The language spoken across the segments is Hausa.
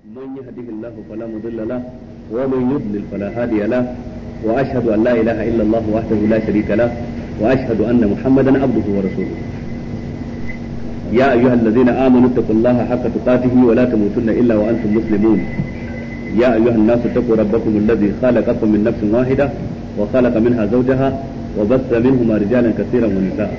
من يهده الله فلا مضل له ومن يضلل فلا هادي له واشهد ان لا اله الا الله وحده لا شريك له واشهد ان محمدا عبده ورسوله يا ايها الذين امنوا اتقوا الله حق تقاته ولا تموتن الا وانتم مسلمون يا ايها الناس اتقوا ربكم الذي خلقكم من نفس واحده وخلق منها زوجها وبث منهما رجالا كثيرا ونساء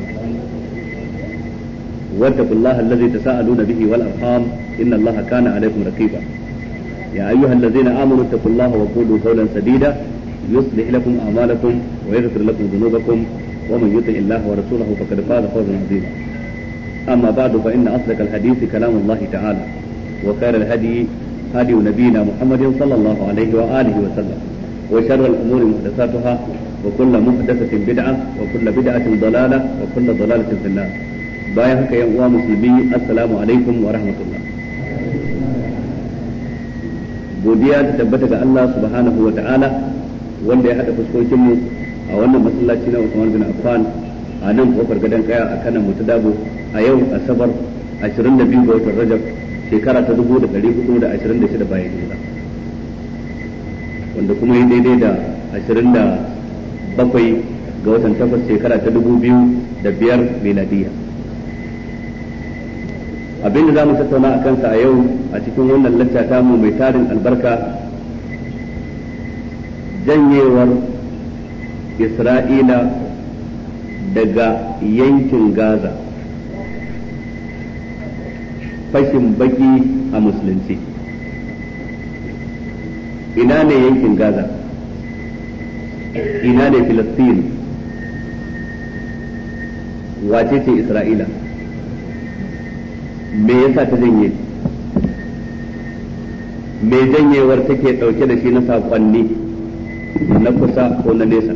واتقوا الله الذي تساءلون به والارحام ان الله كان عليكم رقيبا يا ايها الذين امنوا اتقوا الله وقولوا قولا سديدا يصلح لكم اعمالكم ويغفر لكم ذنوبكم ومن يطع الله ورسوله فقد فاز فوزا عظيما اما بعد فان اصدق الحديث كلام الله تعالى وخير الهدي هدي نبينا محمد صلى الله عليه واله وسلم وشر الامور محدثاتها وكل محدثه بدعه وكل بدعه ضلاله وكل ضلاله في النار bayan haka yan uwa musulmi assalamu alaikum wa rahmatullah godiya ta tabbata ga Allah subhanahu wa ta'ala wanda ya hada fuskokin mu a wannan masallaci na Usman bin Affan a nan kofar gadon kaya a kanan mutu dabo a yau asabar 22 ga watan Rajab shekara ta 1426 bayan hijira wanda kuma yi daidai da 27 ga watan takwas shekara ta 2005 miladiyya abin da za mu tattauna a kansa a yau a cikin wannan lacca ta mu mai tarin albarka janyewar isra'ila daga yankin gaza fashin baki a musulunci ina ne yankin gaza ina ne filistin wace ce isra'ila me yasa ta janye me janyewar take dauke da shi na sakonni na kusa ko na nesa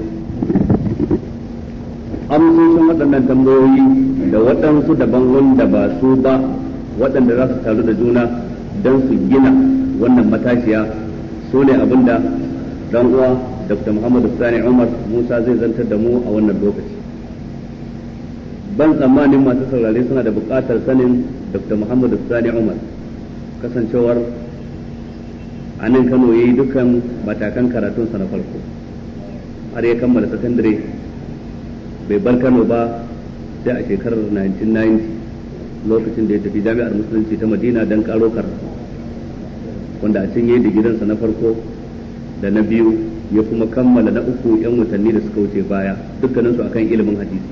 amsoshin waɗannan tambayoyi da waɗansu daban wanda ba su ba waɗanda za su taru da juna don su gina wannan matashiya su ne abinda dan uwa dr muhammadu sani umar musa zai zantar da mu a wannan lokaci ban tsammanin masu saurare suna da buƙatar sanin dr muhammad sani umar kasancewar a nan kano ya yi dukkan matakan karatunsa na farko har ya kammala sakandare bai bar kano ba sai a shekarar 1990 lokacin da ya tafi jami'ar musulunci ta madina don karo karatu wanda a can ya yi digirinsa na farko da na biyu ya kuma kammala na uku 'yan watanni da suka wuce baya dukkaninsu akan ilimin hadisi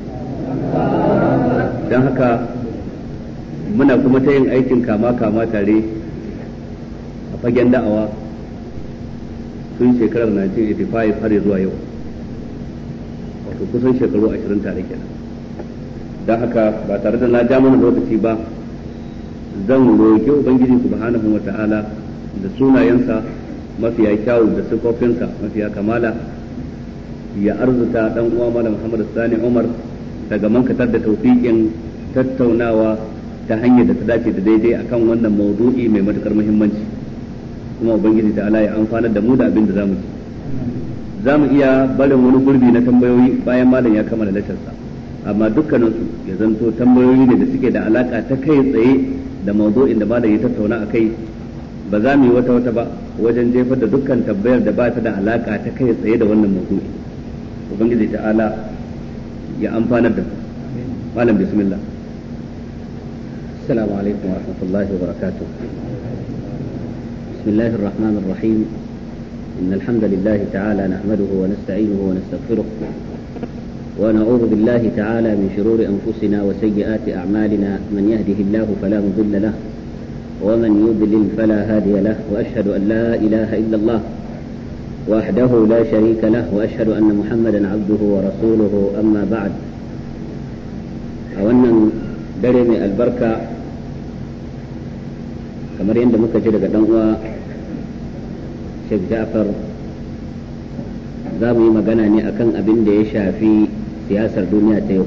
don haka muna kuma ta yin aikin kama-kama tare a fagen da'awa tun shekarar 1985 har zuwa yau wato kusan shekaru 20 tare kenan don haka ba tare da na ja mana lokaci ba zan roƙi ubangiji subhanahu wa ta'ala da sunayensa mafiya kyawu da sifofinsa mafiya kamala ya arzuta dan uwa malam Muhammad Sani Umar daga mankatar da taufiƙin tattaunawa ta hanyar da ta dace da daidai akan wannan maudu'i mai matukar muhimmanci kuma ubangiji ta ala ya amfanar da mu da abin da zamu ci zamu iya barin wani gurbi na tambayoyi bayan malam ya kammala lasharsa amma dukkanin su ya zanto tambayoyi ne da suke da alaka ta kai tsaye da maudu'in da malam ya tattauna akai ba za mu yi wata wata ba wajen jefar da dukkan tambayar da ba ta da alaka ta kai tsaye da wannan maudu'i ubangiji ta ala ya amfanar da malam bismillah السلام عليكم ورحمة الله وبركاته بسم الله الرحمن الرحيم إن الحمد لله تعالى نحمده ونستعينه ونستغفره ونعوذ بالله تعالى من شرور أنفسنا وسيئات أعمالنا من يهده الله فلا مضل له ومن يضلل فلا هادي له وأشهد أن لا إله إلا الله وحده لا شريك له وأشهد أن محمدا عبده ورسوله أما بعد أولا درمي البركة kamar yadda muka ji daga uwa Sheikh Ja'far za mu yi magana ne akan abin da ya shafi siyasar duniya ta yau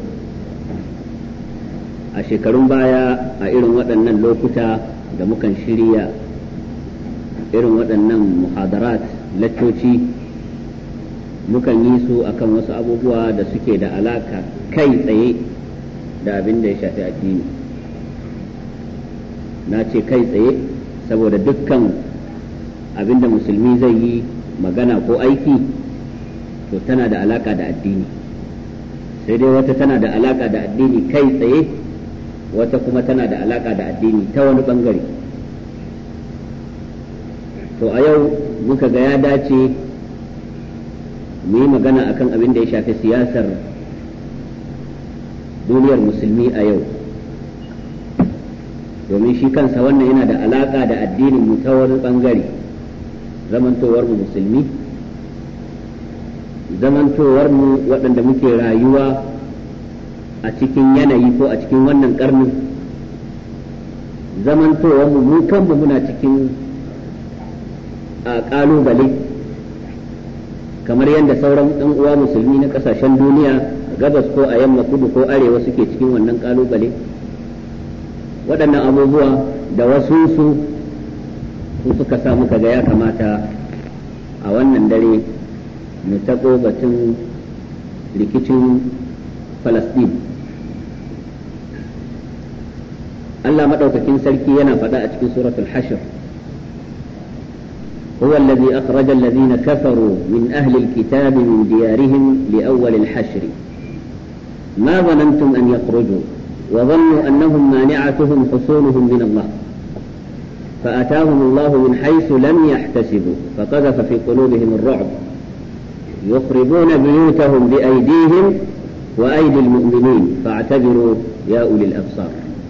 a shekarun baya a irin waɗannan lokuta da mukan shirya irin waɗannan muhadarat laccoci mukan yi su akan wasu abubuwa da suke da alaka kai tsaye da abin da ya shafi addini na ce kai tsaye saboda dukkan abinda musulmi zai yi magana ko aiki to tana da alaka da addini sai dai wata tana da alaka da addini kai tsaye wata kuma tana da alaka da addini ta wani bangare to a yau muka ga ya dace mu yi magana akan abin da ya shafi siyasar duniyar musulmi a yau domin shi kansa wannan yana da alaka da addinin mu ta wani bangare zamantowar mu musulmi zamantowar mu waɗanda muke rayuwa a cikin yanayi ko a cikin wannan karnin zamantowar mu mu kanmu muna cikin a ƙalubale kamar yadda sauran ɗan uwa musulmi na ƙasashen duniya gabas ko a yamma kudu ko arewa suke cikin wannan ƙalubale waɗannan abubuwa da wasu su su suka sa muka ga ya kamata a wannan dare mu taɓo batun rikicin falasɗin Allah maɗaukakin sarki yana faɗa a cikin suratul hashir هو الذي أخرج الذين كفروا من أهل الكتاب من ديارهم لأول الحشر ما ظننتم أن يخرجوا وظنوا أنهم مانعتهم حصولهم من الله فأتاهم الله من حيث لم يحتسبوا فقذف في قلوبهم الرعب يخربون بيوتهم بأيديهم وأيدي المؤمنين فاعتبروا يا أولي الأبصار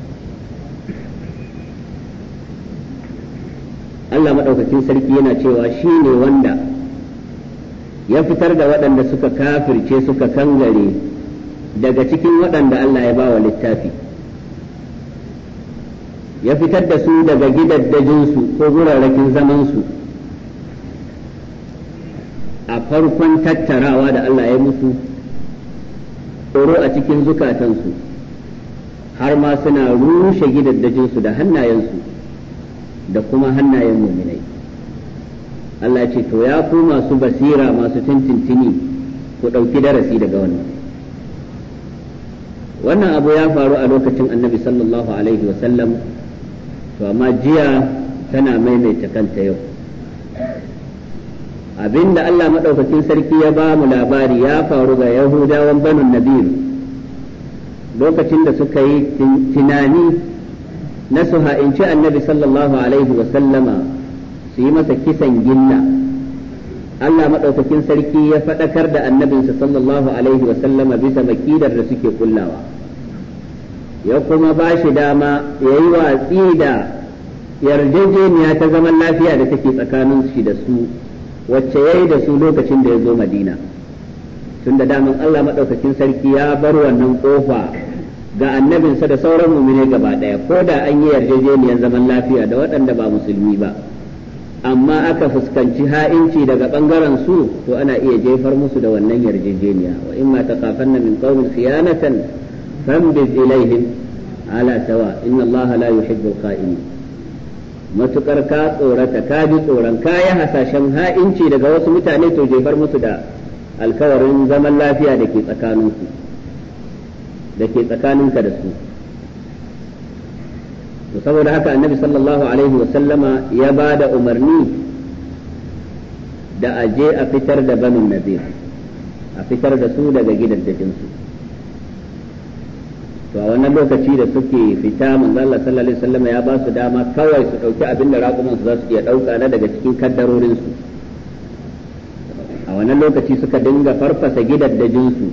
Allah maɗaukakin sarki yana cewa shi ne wanda ya fitar da waɗanda suka kafirce suka kangare daga cikin waɗanda Allah ya bawa littafi ya fitar da su daga gidaddajinsu ko gurarrakin zamansu a farkon tattarawa da Allah ya musu tsoro a cikin zukatansu har ma suna rushe gidaddajinsu da hannayensu da kuma hannayen muminai Allah ce to ya ku masu basira masu tintintini ku ɗauki darasi daga wannan wannan abu ya faru a lokacin annabi sallallahu alaihi wasallam to amma jiya tana maimaita kanta yau abinda Allah maɗaukakin sarki ya ba mu labari ya faru ga yahudawan banu nabir lokacin da suka yi tunani na su ha'inci annabi sallallahu alaihi sallama su yi masa kisan gilla Allah maɗaukakin sarki ya faɗakar da annabinsa sallallahu alaihi sallama bisa makidar da suke kullawa ya kuma ba shi dama ya yi watsi da yarjejeniya ta zaman lafiya da take tsakanin shi da su wacce ya yi da su lokacin da ya zo madina tun da daman Allah maɗaukakin sarki ya bar wannan ƙofa ga annabinsa da sauran mumine gaba ɗaya ko da an yi yarjejeniyar zaman lafiya da waɗanda ba musulmi ba amma aka fuskanci ha'inci daga ɓangaren su to ana iya jefar musu da wannan yarjejeniya wa in ma taqafanna min qawmin khiyanatan fambiz ilaihim ala sawa inna allaha la yuhibbul kha'inin matukar ka tsorata ka ji tsoron ka yi hasashen ha'inci daga wasu mutane to jefar musu da alkawarin zaman lafiya da ke tsakaninku da ke tsakaninka da su to saboda haka annabi sallallahu alaihi wa sallama ya ba da umarni da a je a fitar da banin nazir a fitar da su daga gidajensu to a wannan lokaci da suke fita manzo Allah sallallahu alaihi wasallam ya ba su dama kawai su dauki abin da raƙuman su za su iya dauka na daga cikin kaddarorin su a wannan lokaci suka dinga farfasa gidaddajin su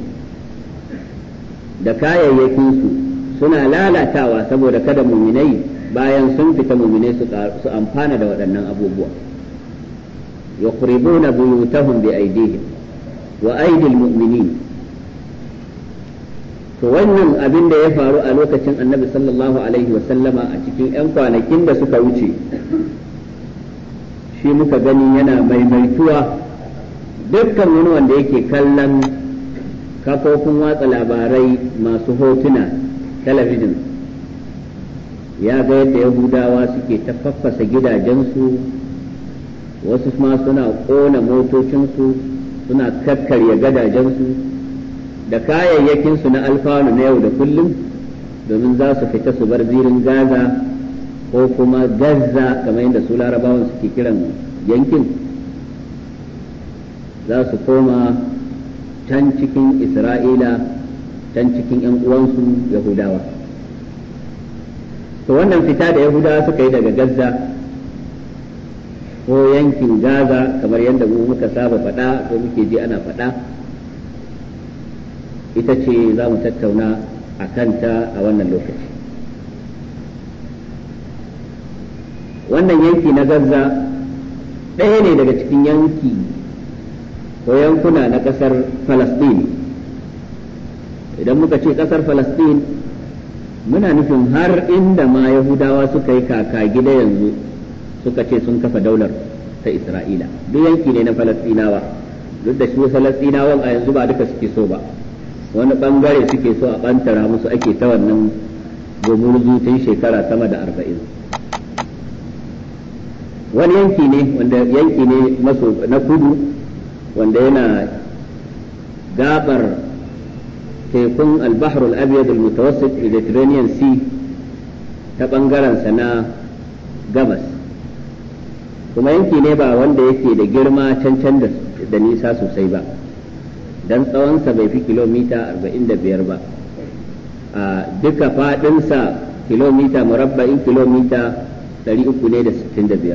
da kayayyakin su suna lalatawa saboda kada muminai bayan sun fita muminai su amfana da waɗannan abubuwa yaqribuna buyutahum bi aydihim wa aydil mu'minin to wannan abin da ya faru a lokacin annabi sallallahu alaihi sallama a cikin 'yan kwanakin da suka wuce shi muka gani yana maimaituwa dukkan wani wanda yake kallon kafofin watsa labarai masu hotuna talabijin ya ga yadda yahudawa suke ta faffasa gidajensu wasu ma suna ƙona motocinsu suna kakkarya gadajensu da kayayyakinsu na alfanu na yau da kullum domin za su fita su bar zirin gaza ko kuma gaza kamar yadda su larabawan suke kiran yankin za su koma can cikin isra'ila can cikin 'yan uwansu yahudawa to wannan fita da yahudawa suka yi daga gaza ko yankin gaza kamar yadda mu muka saba faɗa ko muke ji ana faɗa ita ce za mu tattauna a kanta a wannan lokaci wannan yanki na gaza ɗaya ne daga cikin yanki ko yankuna na ƙasar falasɗin idan muka ce ƙasar falasɗin muna nufin har inda ma yahudawa suka yi kaka gida yanzu suka ce sun kafa daular ta isra'ila duk yanki ne na falasɗinawa duk da shi falasɗinawan a yanzu ba duka suke so ba wani bangare suke so a ɓantara musu ake ta wannan gumurzu tun shekara sama da arba'in wani yanki ne wanda yanki ne maso na kudu wanda yana gabar tekun albahar al-abyad al-mutawassit mediterranean sea ta bangaren sa na gabas kuma yanki ne ba wanda yake da girma cancan da nisa sosai ba dan tsawonsa bai fi kilomita 45 ba a duka fadinsa kilomita murabba'in kilomita 365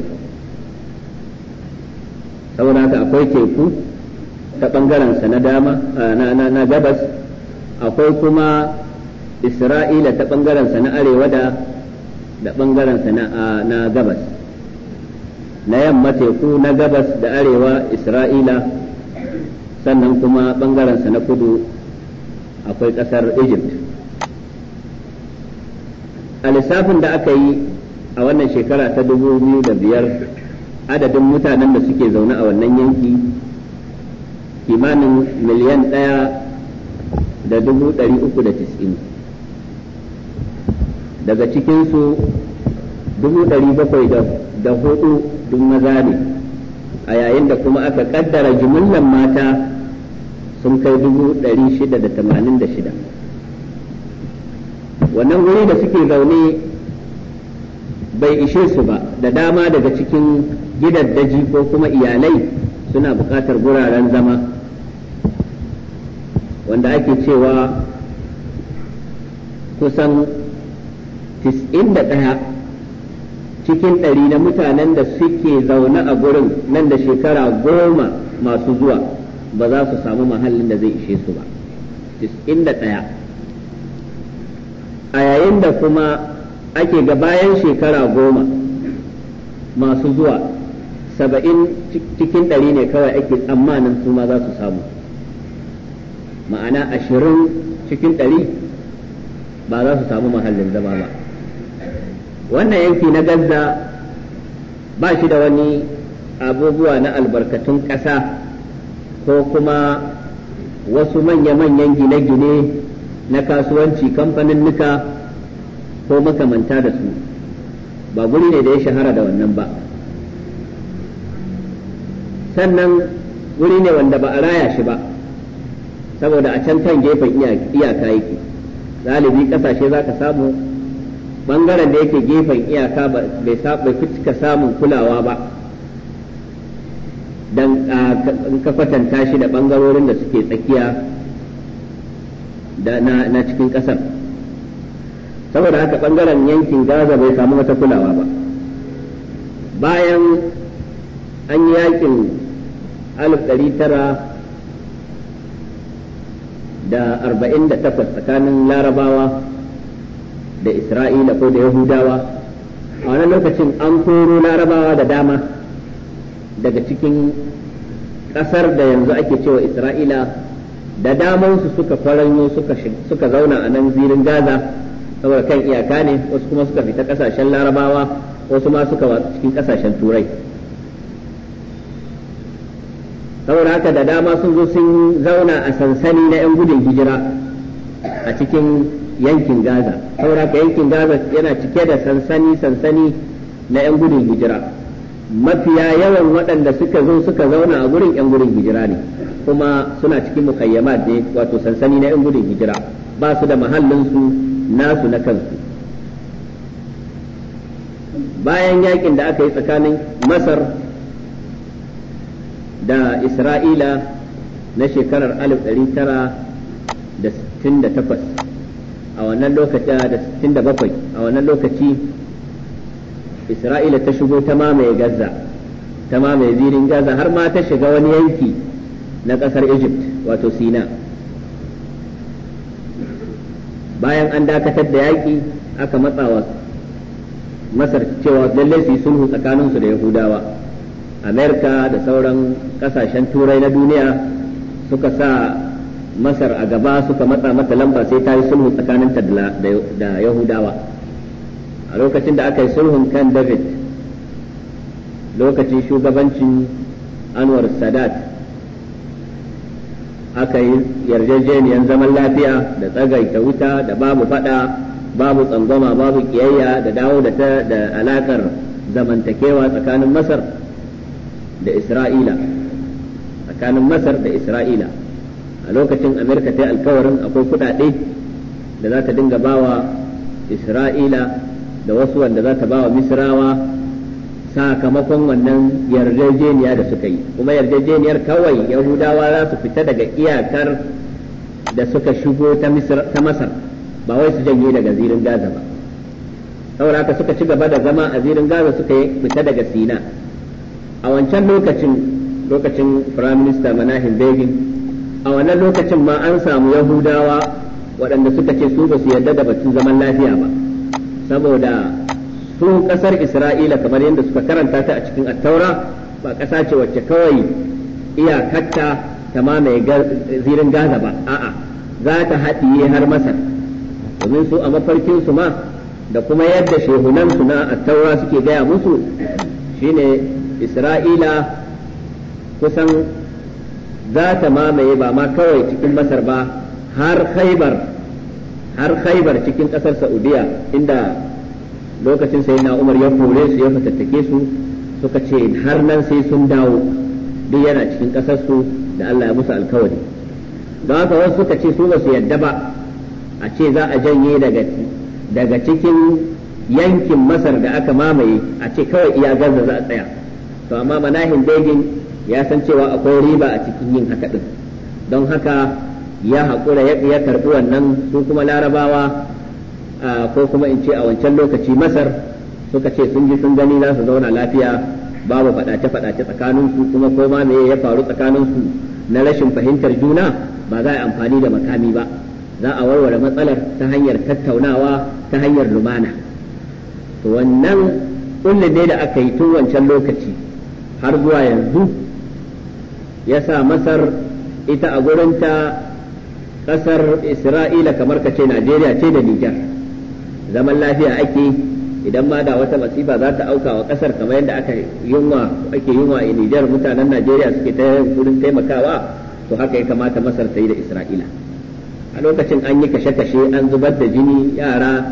saboda haka akwai teku ta ɓangarensa na dama na gabas akwai kuma isra'ila ta ɓangarensa na arewa da da ɓangarensa na gabas na yamma teku na gabas da arewa isra'ila sannan kuma ɓangarensa na kudu akwai ƙasar egypt a lissafin da aka yi a wannan shekara ta dubu biyu da biyar adadin mutanen da suke zaune a wannan yanki kimanin miliyan ɗaya da dubu ɗari uku da tis'in daga cikinsu dubu ɗari bakwai da hudu duk maza ne a yayin da kuma aka kaddara jimillan mata sun kai dubu ɗari shida da tamanin da shida wannan wuri da suke zaune bai ishe su ba da dama daga cikin gidaddaji ko kuma iyalai suna buƙatar guraren zama wanda ake cewa kusan 91 cikin ɗari na mutanen da suke zaune a gurin nan da shekara goma masu zuwa ba za su samu mahallin da zai ishe su ba 91 a yayin da kuma ake ga bayan shekara goma masu zuwa saba'in cikin ɗari ne kawai ake tsammanin su ma za su samu ma'ana ashirin cikin ɗari ba za su samu mahallin zama ba wannan yanki na gaza ba shi da wani abubuwa na albarkatun ƙasa ko kuma wasu manya-manyan gine-gine na kasuwanci kamfanin nuka ko makamanta da su ba guri ne da ya shahara da wannan ba sannan guri ne wanda ba a raya shi ba saboda a can kan gefen iyaka yake galibi kasashe za ka samu bangaren da yake gefen iyaka bai fi cika samun kulawa ba don ka kwatanta shi da bangarorin da suke tsakiya na cikin ƙasar saboda haka bangaren yankin gaza bai samu wata kulawa ba bayan an yi yakin alif ɗari tara da arba'in da takwas tsakanin larabawa da isra'ila ko da yahudawa a wani lokacin an koro larabawa da dama daga cikin ƙasar da yanzu ake cewa isra'ila da damansu suka faranyo suka zauna a nan zirin gaza saboda kan iyaka ne wasu kuma suka fita ƙasashen larabawa wasu ma suka watsu cikin ƙasashen turai saboda haka da dama sun zo sun zauna a sansani na 'yan gudun hijira a cikin yankin gaza saboda haka yankin gaza yana cike da sansani sansani na 'yan gudun hijira mafiya yawan waɗanda suka zo suka zauna a gurin 'yan gudun hijira ne kuma suna cikin mukayyamat ne wato sansani na 'yan gudun hijira ba su da mahallinsu nasu na kansu bayan yakin da aka yi tsakanin masar da isra'ila na shekarar 1968 a wannan lokaci da 67 a wannan lokaci isra'ila ta shigo ta mamaye gaza ta mamaye zirin gaza har ma ta shiga wani yanki na ƙasar egypt wato sina bayan an dakatar da yaƙi aka matsawa masar cewa lallai su yi sulhu tsakaninsu da yahudawa amerika da sauran kasashen turai na duniya suka sa masar a gaba suka matsa mata lamba sai ta yi sulhu tsakaninta da yahudawa a lokacin da aka yi sulhun kan david lokacin shugabancin anwar sadat aka yi yarjejeniyar zaman lafiya da tsagaita wuta da babu fada babu tsangwama babu kiyayya da dawo da ta da alakar zamantakewa tsakanin masar da isra'ila tsakanin masar da isra'ila a lokacin amerika ta yi alkawarin akwai kudade da za ta dinga bawa isra'ila da wasu wanda za ta bawa misrawa sakamakon wannan yarjejeniya da suka yi kuma yarjejeniyar kawai yahudawa za su fita daga iyakar da suka shigo ta masar ba wai su janye daga zirin gaza ba saboda haka suka ci gaba da zama a zirin gaza suka yi fita daga sina a wancan lokacin lokacin firaminista manahim begin a wannan lokacin ma an samu yahudawa waɗanda suka ce su ba su yarda da batun zaman lafiya ba saboda su ƙasar isra'ila kamar yadda suka karanta ta a cikin attaura ba ƙasa ce wacce kawai iyakarta ta mamaye zirin gaza ba a'a za ta haɗiye har masar domin su a mafarkinsu ma da kuma yadda shehunansu na attaura suke gaya musu shine isra'ila kusan za ta mamaye ba ma kawai cikin masar ba har khaibar har khaibar cikin ƙasar saudiya inda lokacin sai na umar ya kore su ya fatattake su suka ce har nan sai sun dawo duk yana cikin ƙasarsu da Allah ya musu alkawari don haka wasu suka ce su ba su yadda ba a ce za a janye daga daga cikin yankin masar da aka mamaye a ce kawai iya gaza za a tsaya to amma manahin begin ya san cewa akwai riba a cikin yin haka din don haka ya haƙura ya karɓi wannan su kuma larabawa ko kuma in ce a wancan lokaci masar suka ce sun ji sun gani za su zauna lafiya babu faɗace-faɗace tsakaninsu kuma ko ma me ya faru tsakaninsu na rashin fahimtar juna ba za a yi amfani da makami ba za a warware matsalar ta hanyar tattaunawa ta hanyar lumana to wannan kullum ne da aka yi tun wancan lokaci har zuwa yanzu ya sa masar ita a gurinta ƙasar isra'ila kamar ka ce najeriya ce da nijar zaman lafiya ake idan ma da wata masifa za ta auka wa ƙasar kamar yadda aka yunwa ake yunwa a nijar mutanen najeriya suke ta wurin taimakawa to haka ya kamata masar ta yi da isra'ila a lokacin an yi kashe-kashe an zubar da jini yara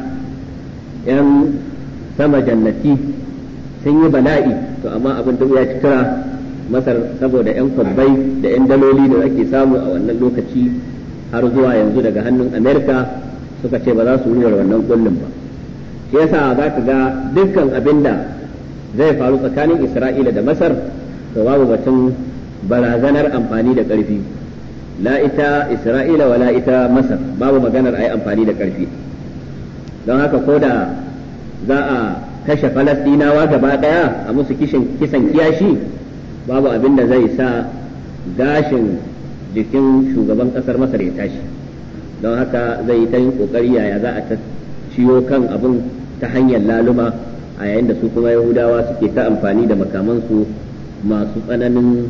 yan sama jannati sun yi bala'i to amma abin da ya ci kira masar saboda yan kwabbai da yan daloli da ake samu a wannan lokaci har zuwa yanzu daga hannun amerika suka ce ba za su ruwar wannan kullum ba shi yasa za ka ga dukkan abin da zai faru tsakanin isra'ila da masar to babu batun barazanar amfani da ƙarfi la ita isra'ila wala ita masar babu maganar a yi amfani da ƙarfi don haka ko da za a kashe falastinawa gaba ɗaya a musu kisan kiyashi babu abin da zai sa gashin jikin shugaban ƙasar masar ya tashi don haka zai yi ta yin ƙoƙari yaya za a ciyo kan abin ta hanyar laluma a yayin da su kuma yahudawa suke ta amfani da makamansu masu tsananin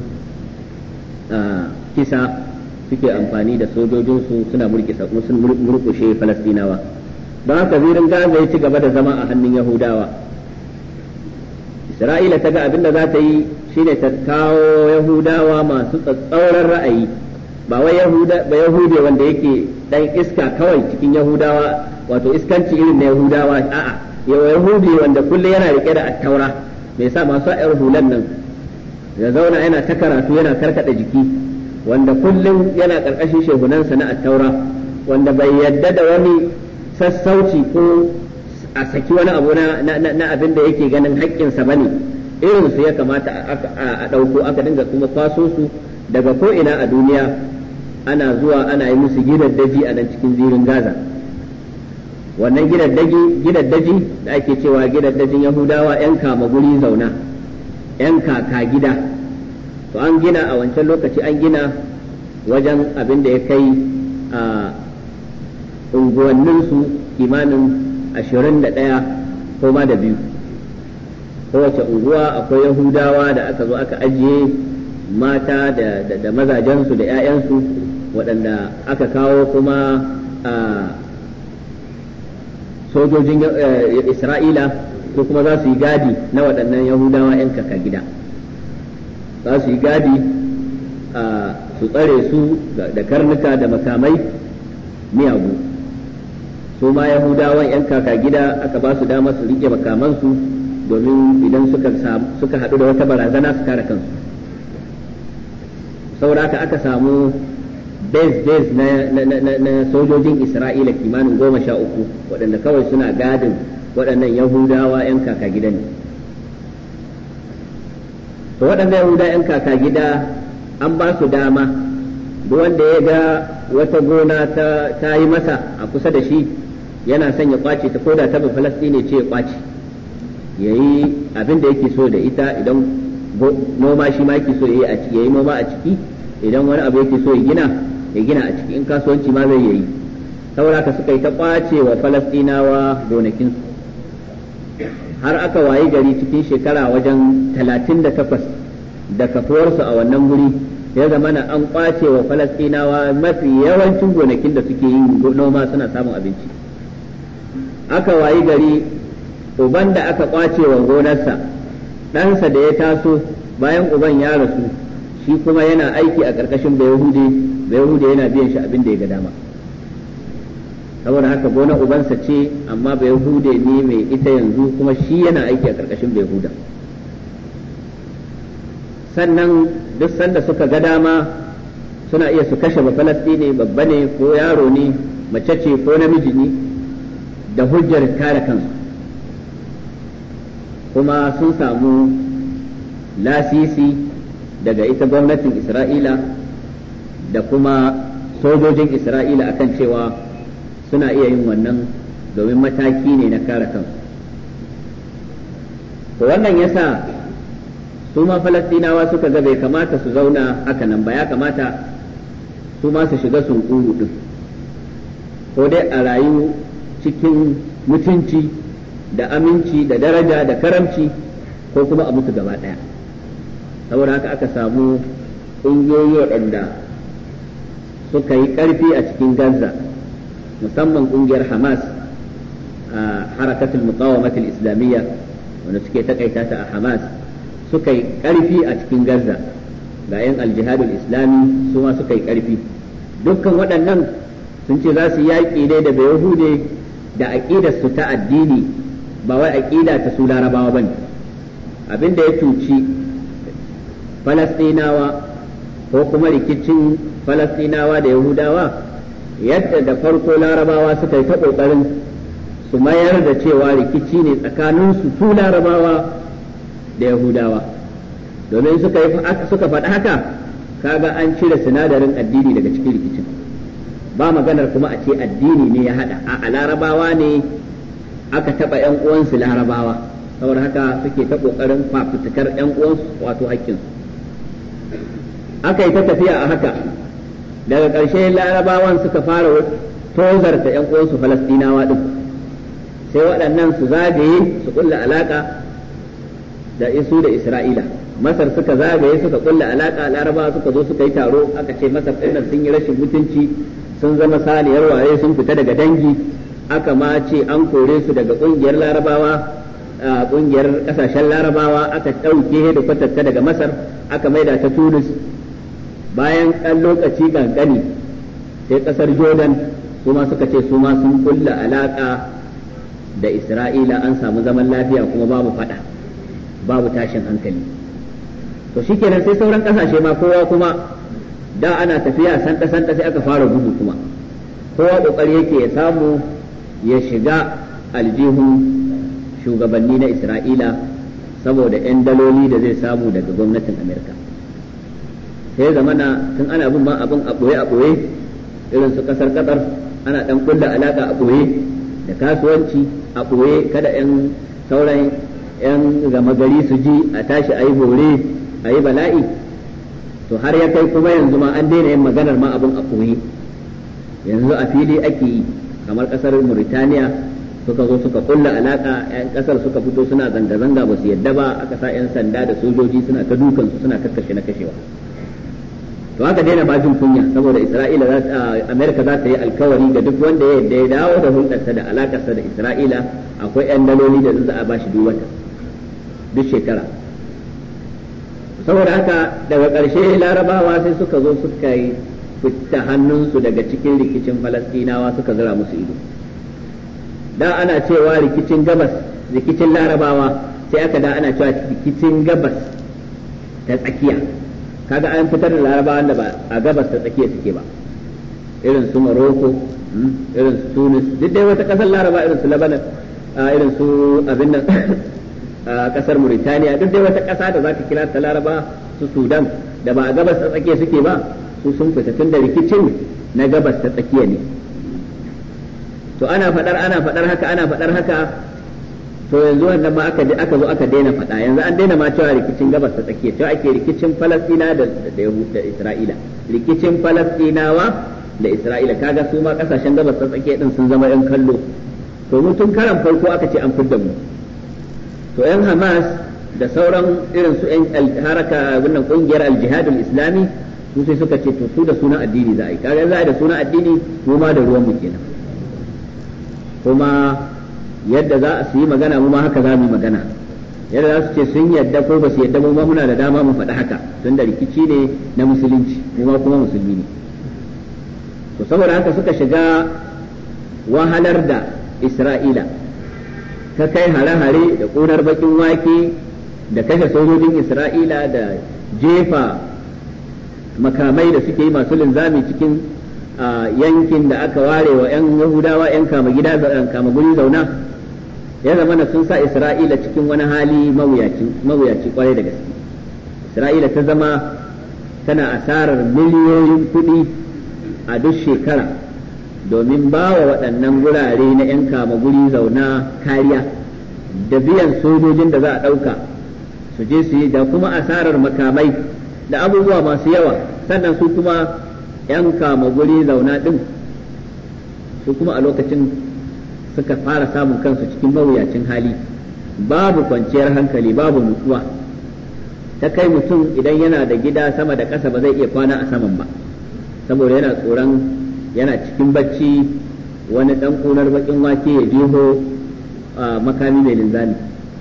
kisa suke amfani da sojojinsu suna murkushe falastinawa don haka zirin gaza ya ci gaba da zama a hannun yahudawa isra'ila ta ga abin da za ta yi shine ta kawo yahudawa masu tsatsauran ra'ayi ba wai ba yahude wanda yake dan iska kawai cikin yahudawa wato iskanci irin na yahudawa a'a yahudi wanda kullum yana rike da attaura mai sa masu ayar hulan nan ya zauna yana ta karatu yana karkada jiki wanda kullum yana karkashin shehunansa na attaura wanda bai yadda da wani sassauci ko a saki wani abu na abin da yake ganin haƙƙinsa bane irin su ya kamata a ɗauko aka dinga kuma kwaso su daga ko ina a duniya ana zuwa ana yi musu gidaddaji a nan cikin zirin gaza wannan gidaddaji da ake cewa gidaddajin yahudawa 'yan kama guri zauna 'yan kaka gida to an gina a wancan lokaci an gina wajen abin da ya kai a unguwanninsu kimanin ashirin da ɗaya ko ma da biyu kowace unguwa akwai yahudawa da aka zo aka ajiye mata da mazajensu da 'ya'yansu waɗanda aka kawo kuma a sojojin isra'ila ko kuma za su yi gadi na waɗannan yahudawa 'yan kaka gida za su yi gadi su tsare su da karnuka da makamai miyagu su ma yahudawan 'yan kaka gida aka ba su dama su rike makamansu domin idan suka haɗu da wata barazana su kare kansu saboda haka aka samu base base na sojojin isra'ila kimanin goma sha uku waɗanda kawai suna gadin waɗannan yahudawa 'yan kaka gida ne to waɗannan yahuda 'yan kaka gida an ba su dama duk wanda ya ga wata gona ta yi masa a kusa da shi yana son ya kwace ta koda ta falastini ce ya kwace ya yi abin da yake so da ita idan noma shi ma yake so ya yi noma a ciki idan wani abu yake so ya gina ya gina a ciki in kasuwanci ma zai yi saboda ka suka yi ta kwace wa falastinawa gonakinsu har aka wayi gari cikin shekara wajen talatin da takwas da kafuwarsu a wannan guri ya zama na an kwace wa falastinawa mafi yawancin gonakin da suke yin noma suna samun abinci aka wayi gari uban da aka kwace wa gonarsa ɗansa da ya taso bayan uban ya rasu shi kuma yana aiki a ƙarƙashin bayahude bayahude yana biyan shi abin da ya ga dama saboda haka gonar ubansa ce amma bayahude ne mai ita yanzu kuma shi yana aiki a ƙarƙashin bayahuda sannan duk sanda suka ga dama suna iya su kashe ba falastini babba ne ko yaro ne mace ce ko namiji ne da hujjar kare kansu kuma sun samu lasisi daga ita gwamnatin isra'ila da kuma sojojin isra'ila akan cewa suna iya yin wannan domin mataki ne na kare kansu to wannan yasa su ma falastinawa suka ga bai kamata su zauna haka nan ba ya kamata su ma su shiga sunkuru din ko dai a rayu cikin mutunci da aminci da daraja da karamci ko kuma a mutu gaba ɗaya saboda haka aka samu ƙungiyoyi waɗanda suka yi ƙarfi a cikin gaza musamman ƙungiyar hamas a harakatul muqawamatul islamiyya wanda suke takaita ta a hamas suka yi ƙarfi a cikin gaza ga 'yan aljihadul islami su ma suka yi ƙarfi dukkan waɗannan sun ce za su yaƙi ne da bayahude da aƙidar su ta addini ba wai aƙida ta su larabawa ba ne abin da ya cuci falastinawa ko kuma rikicin falastinawa da yahudawa yadda da farko larabawa suka yi ta ƙoƙarin su mayar da cewa rikici ne tsakaninsu su larabawa da yahudawa domin suka suka faɗi haka kaga an cire sinadarin addini daga cikin rikicin ba maganar kuma a ce addini ne ya haɗa a larabawa ne aka taɓa ‘yan uwansu larabawa saboda haka suke ta ƙoƙarin fafutukar ‘yan uwansu wato haƙƙinsu aka yi ta tafiya a haka daga ƙarshe larabawan suka fara tozarta ‘yan uwansu falastinawa ɗin sai waɗannan su zagaye su ƙulla alaƙa da isu da isra'ila masar suka zagaye suka ƙulla alaƙa larabawa suka zo suka yi taro aka ce masar ɗin sun yi rashin mutunci sun zama saniyar waye sun fita daga dangi aka ma ce an kore su daga kungiyar larabawa kungiyar kasashen larabawa aka ɗauke hedikwatar ta daga masar aka maida ta tunis bayan ɗan lokaci kankani sai ƙasar jordan su ma suka ce su ma sun kulla alaƙa da isra'ila an samu zaman lafiya kuma babu faɗa babu tashin hankali to shikenan sai sauran ƙasashe ma kowa kuma da ana tafiya santa santa sai aka fara gudu kuma kowa ƙoƙari yake ya samu ya shiga aljihun shugabanni na isra'ila saboda 'yan daloli da zai samu daga gwamnatin amerika sai zamana tun ana bin ma abin a ɓoye a ɓoye irin su ƙasar ƙasar ana ɗan kulla alaƙa a ɓoye da kasuwanci a ɓoye kada 'yan sauran 'yan gama gari su ji a tashi a yi bore a yi bala'i to har ya kai kuma yanzu ma an daina yin maganar ma abin a ɓoye yanzu a fili ake yi kamar ƙasar Mauritania suka zo suka kulla alaka yan kasar suka fito suna zanga-zanga ba su yadda ba aka sa yan sanda da sojoji suna ta dukan su suna kakkashe na kashewa to haka daina ba jin kunya saboda Isra'ila za ta America za ta yi alkawari ga duk wanda ya yadda ya dawo da hulɗarsa da alakarsa da Isra'ila akwai yan daloli da za a bashi duk wata duk shekara saboda haka daga ƙarshe larabawa sai suka zo suka yi fita hannunsu daga cikin rikicin falastinawa suka zira musu ido da ana cewa rikicin gabas rikicin larabawa sai aka da ana cewa rikicin gabas ta tsakiya kaga an fitar da larabawan da ba a gabas ta tsakiya suke ba irin su Morocco irin su Tunis duk dai wata kasar laraba irin su Lebanon irin su abin nan kasar Mauritania duk dai wata kasa da zaka kira ta laraba su Sudan da ba a gabas ta tsakiya suke ba su sun fita tun da rikicin na gabas ta tsakiya ne to ana fadar ana fadar haka ana fadar haka to yanzu wannan ma aka aka zo aka daina fada yanzu an daina ma cewa rikicin gabas ta tsakiya cewa ake rikicin Falastina da da Isra'ila rikicin Falastinawa da Isra'ila kaga su ma kasashen gabas ta tsakiya din sun zama yan kallo to mu tun karan farko aka ce an fidda mu to yan Hamas da sauran irin su yan haraka wannan kungiyar al-jihadul islami su sai suka ce to su da sunan addini za a yi kaga za a da sunan addini mu ma da ruwan mu kenan kuma yadda za su yi magana mu ma haka za mu yi magana yadda za su ce sun yadda ko ba su yadda mu ma muna da dama mu faɗi haka tun da rikici ne na musulunci mu ma kuma musulmi ne to saboda haka suka shiga wahalar da Isra'ila ta kai hare-hare da ƙunar bakin wake da kashe sojojin Isra'ila da jefa makamai da suke yi masu linzami cikin yankin da aka ware wa 'yan Yahudawa 'yan kama gida kama guri zauna ya zama na sun sa Isra'ila cikin wani hali mawuyaci kwarai da gaske Isra'ila ta zama tana asarar miliyoyin kuɗi a duk shekara domin ba wa waɗannan gurare na 'yan kama guri zauna kariya da biyan sojojin da za a ɗauka su je su yi da kuma asarar makamai da abubuwa masu yawa sannan su kuma 'yan kama guri zauna ɗin su kuma a lokacin suka fara samun kansu cikin mawuyacin hali babu kwanciyar hankali babu nutsuwa ta kai mutum idan yana da gida sama da ƙasa ba zai iya kwana a saman ba saboda yana tsoron yana cikin bacci wani ɗan ƙunar baƙin wake ya jeho makami mai linzami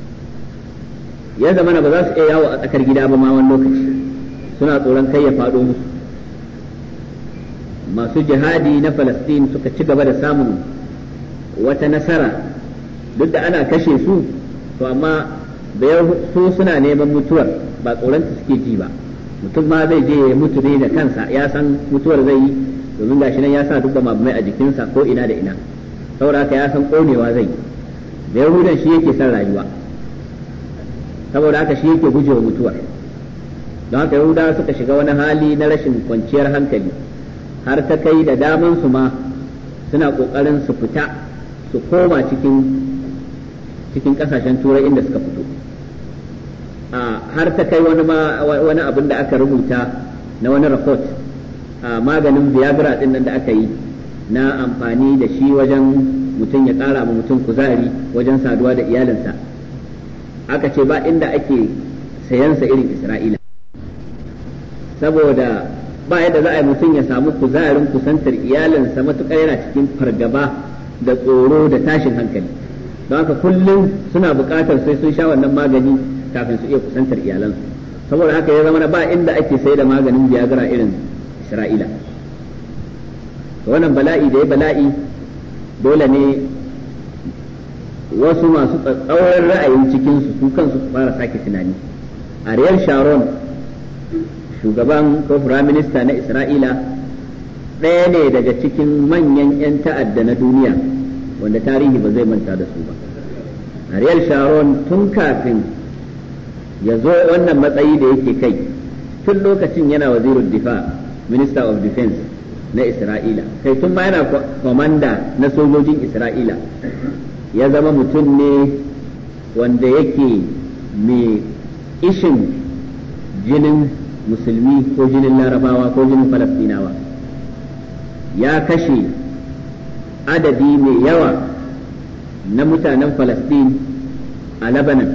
ya zama ba za su iya yawo a tsakar gida ba ma wani lokaci suna tsoron kai ya faɗo musu masu jihadi na Falastin suka ci gaba da samun wata nasara duk da ana kashe su to amma su suna neman mutuwar ba tsoronta suke ji ba mutum ma zai je ya mutu ne da kansa ya san mutuwar zai yi domin gashi nan ya sa duk da mabumai a jikinsa ko ina da ina saboda haka ya san konewa zai yi da yahudan shi yake son rayuwa saboda haka shi yake gujewa mutuwar don haka yahudawa suka shiga wani hali na rashin kwanciyar hankali har ta kai da daman su ma suna kokarin su fita su koma cikin cikin kasashen turai inda suka fito har ta kai wani wani abin da aka rubuta na wani report a maganin viagra din nan da aka yi na amfani da shi wajen mutum ya kara ma mutum kuzari wajen saduwa da iyalinsa aka ce ba inda ake sayansa irin isra'ila saboda ba yadda za a yi mutum ya samu kuzarin kusantar iyalinsa matukar yana cikin fargaba da tsoro da tashin hankali don haka kullum suna buƙatar sai sun sha wannan magani kafin su iya kusantar iyalansu saboda haka ya zama ba inda ake sai da maganin viagra irin isra'ila wannan bala'i da ya bala'i dole ne wasu masu tsatsauran ra'ayin cikinsu su kansu su fara sake tunani ariel sharon shugaban ko firaminista na isra'ila ɗaya ne daga cikin manyan 'yan ta'adda na duniya wanda tarihi ba zai manta da su ba Ariel Sharon tun kafin ya zo wannan matsayi da yake kai tun lokacin yana wazirul difa minister of defense na Isra'ila kai tun ma yana kwamanda na sojojin Isra'ila ya zama mutum ne wanda yake mai ishin jinin musulmi ko jinin larabawa ko jinin falastinawa ya kashe adadi mai yawa na mutanen falastin a labanan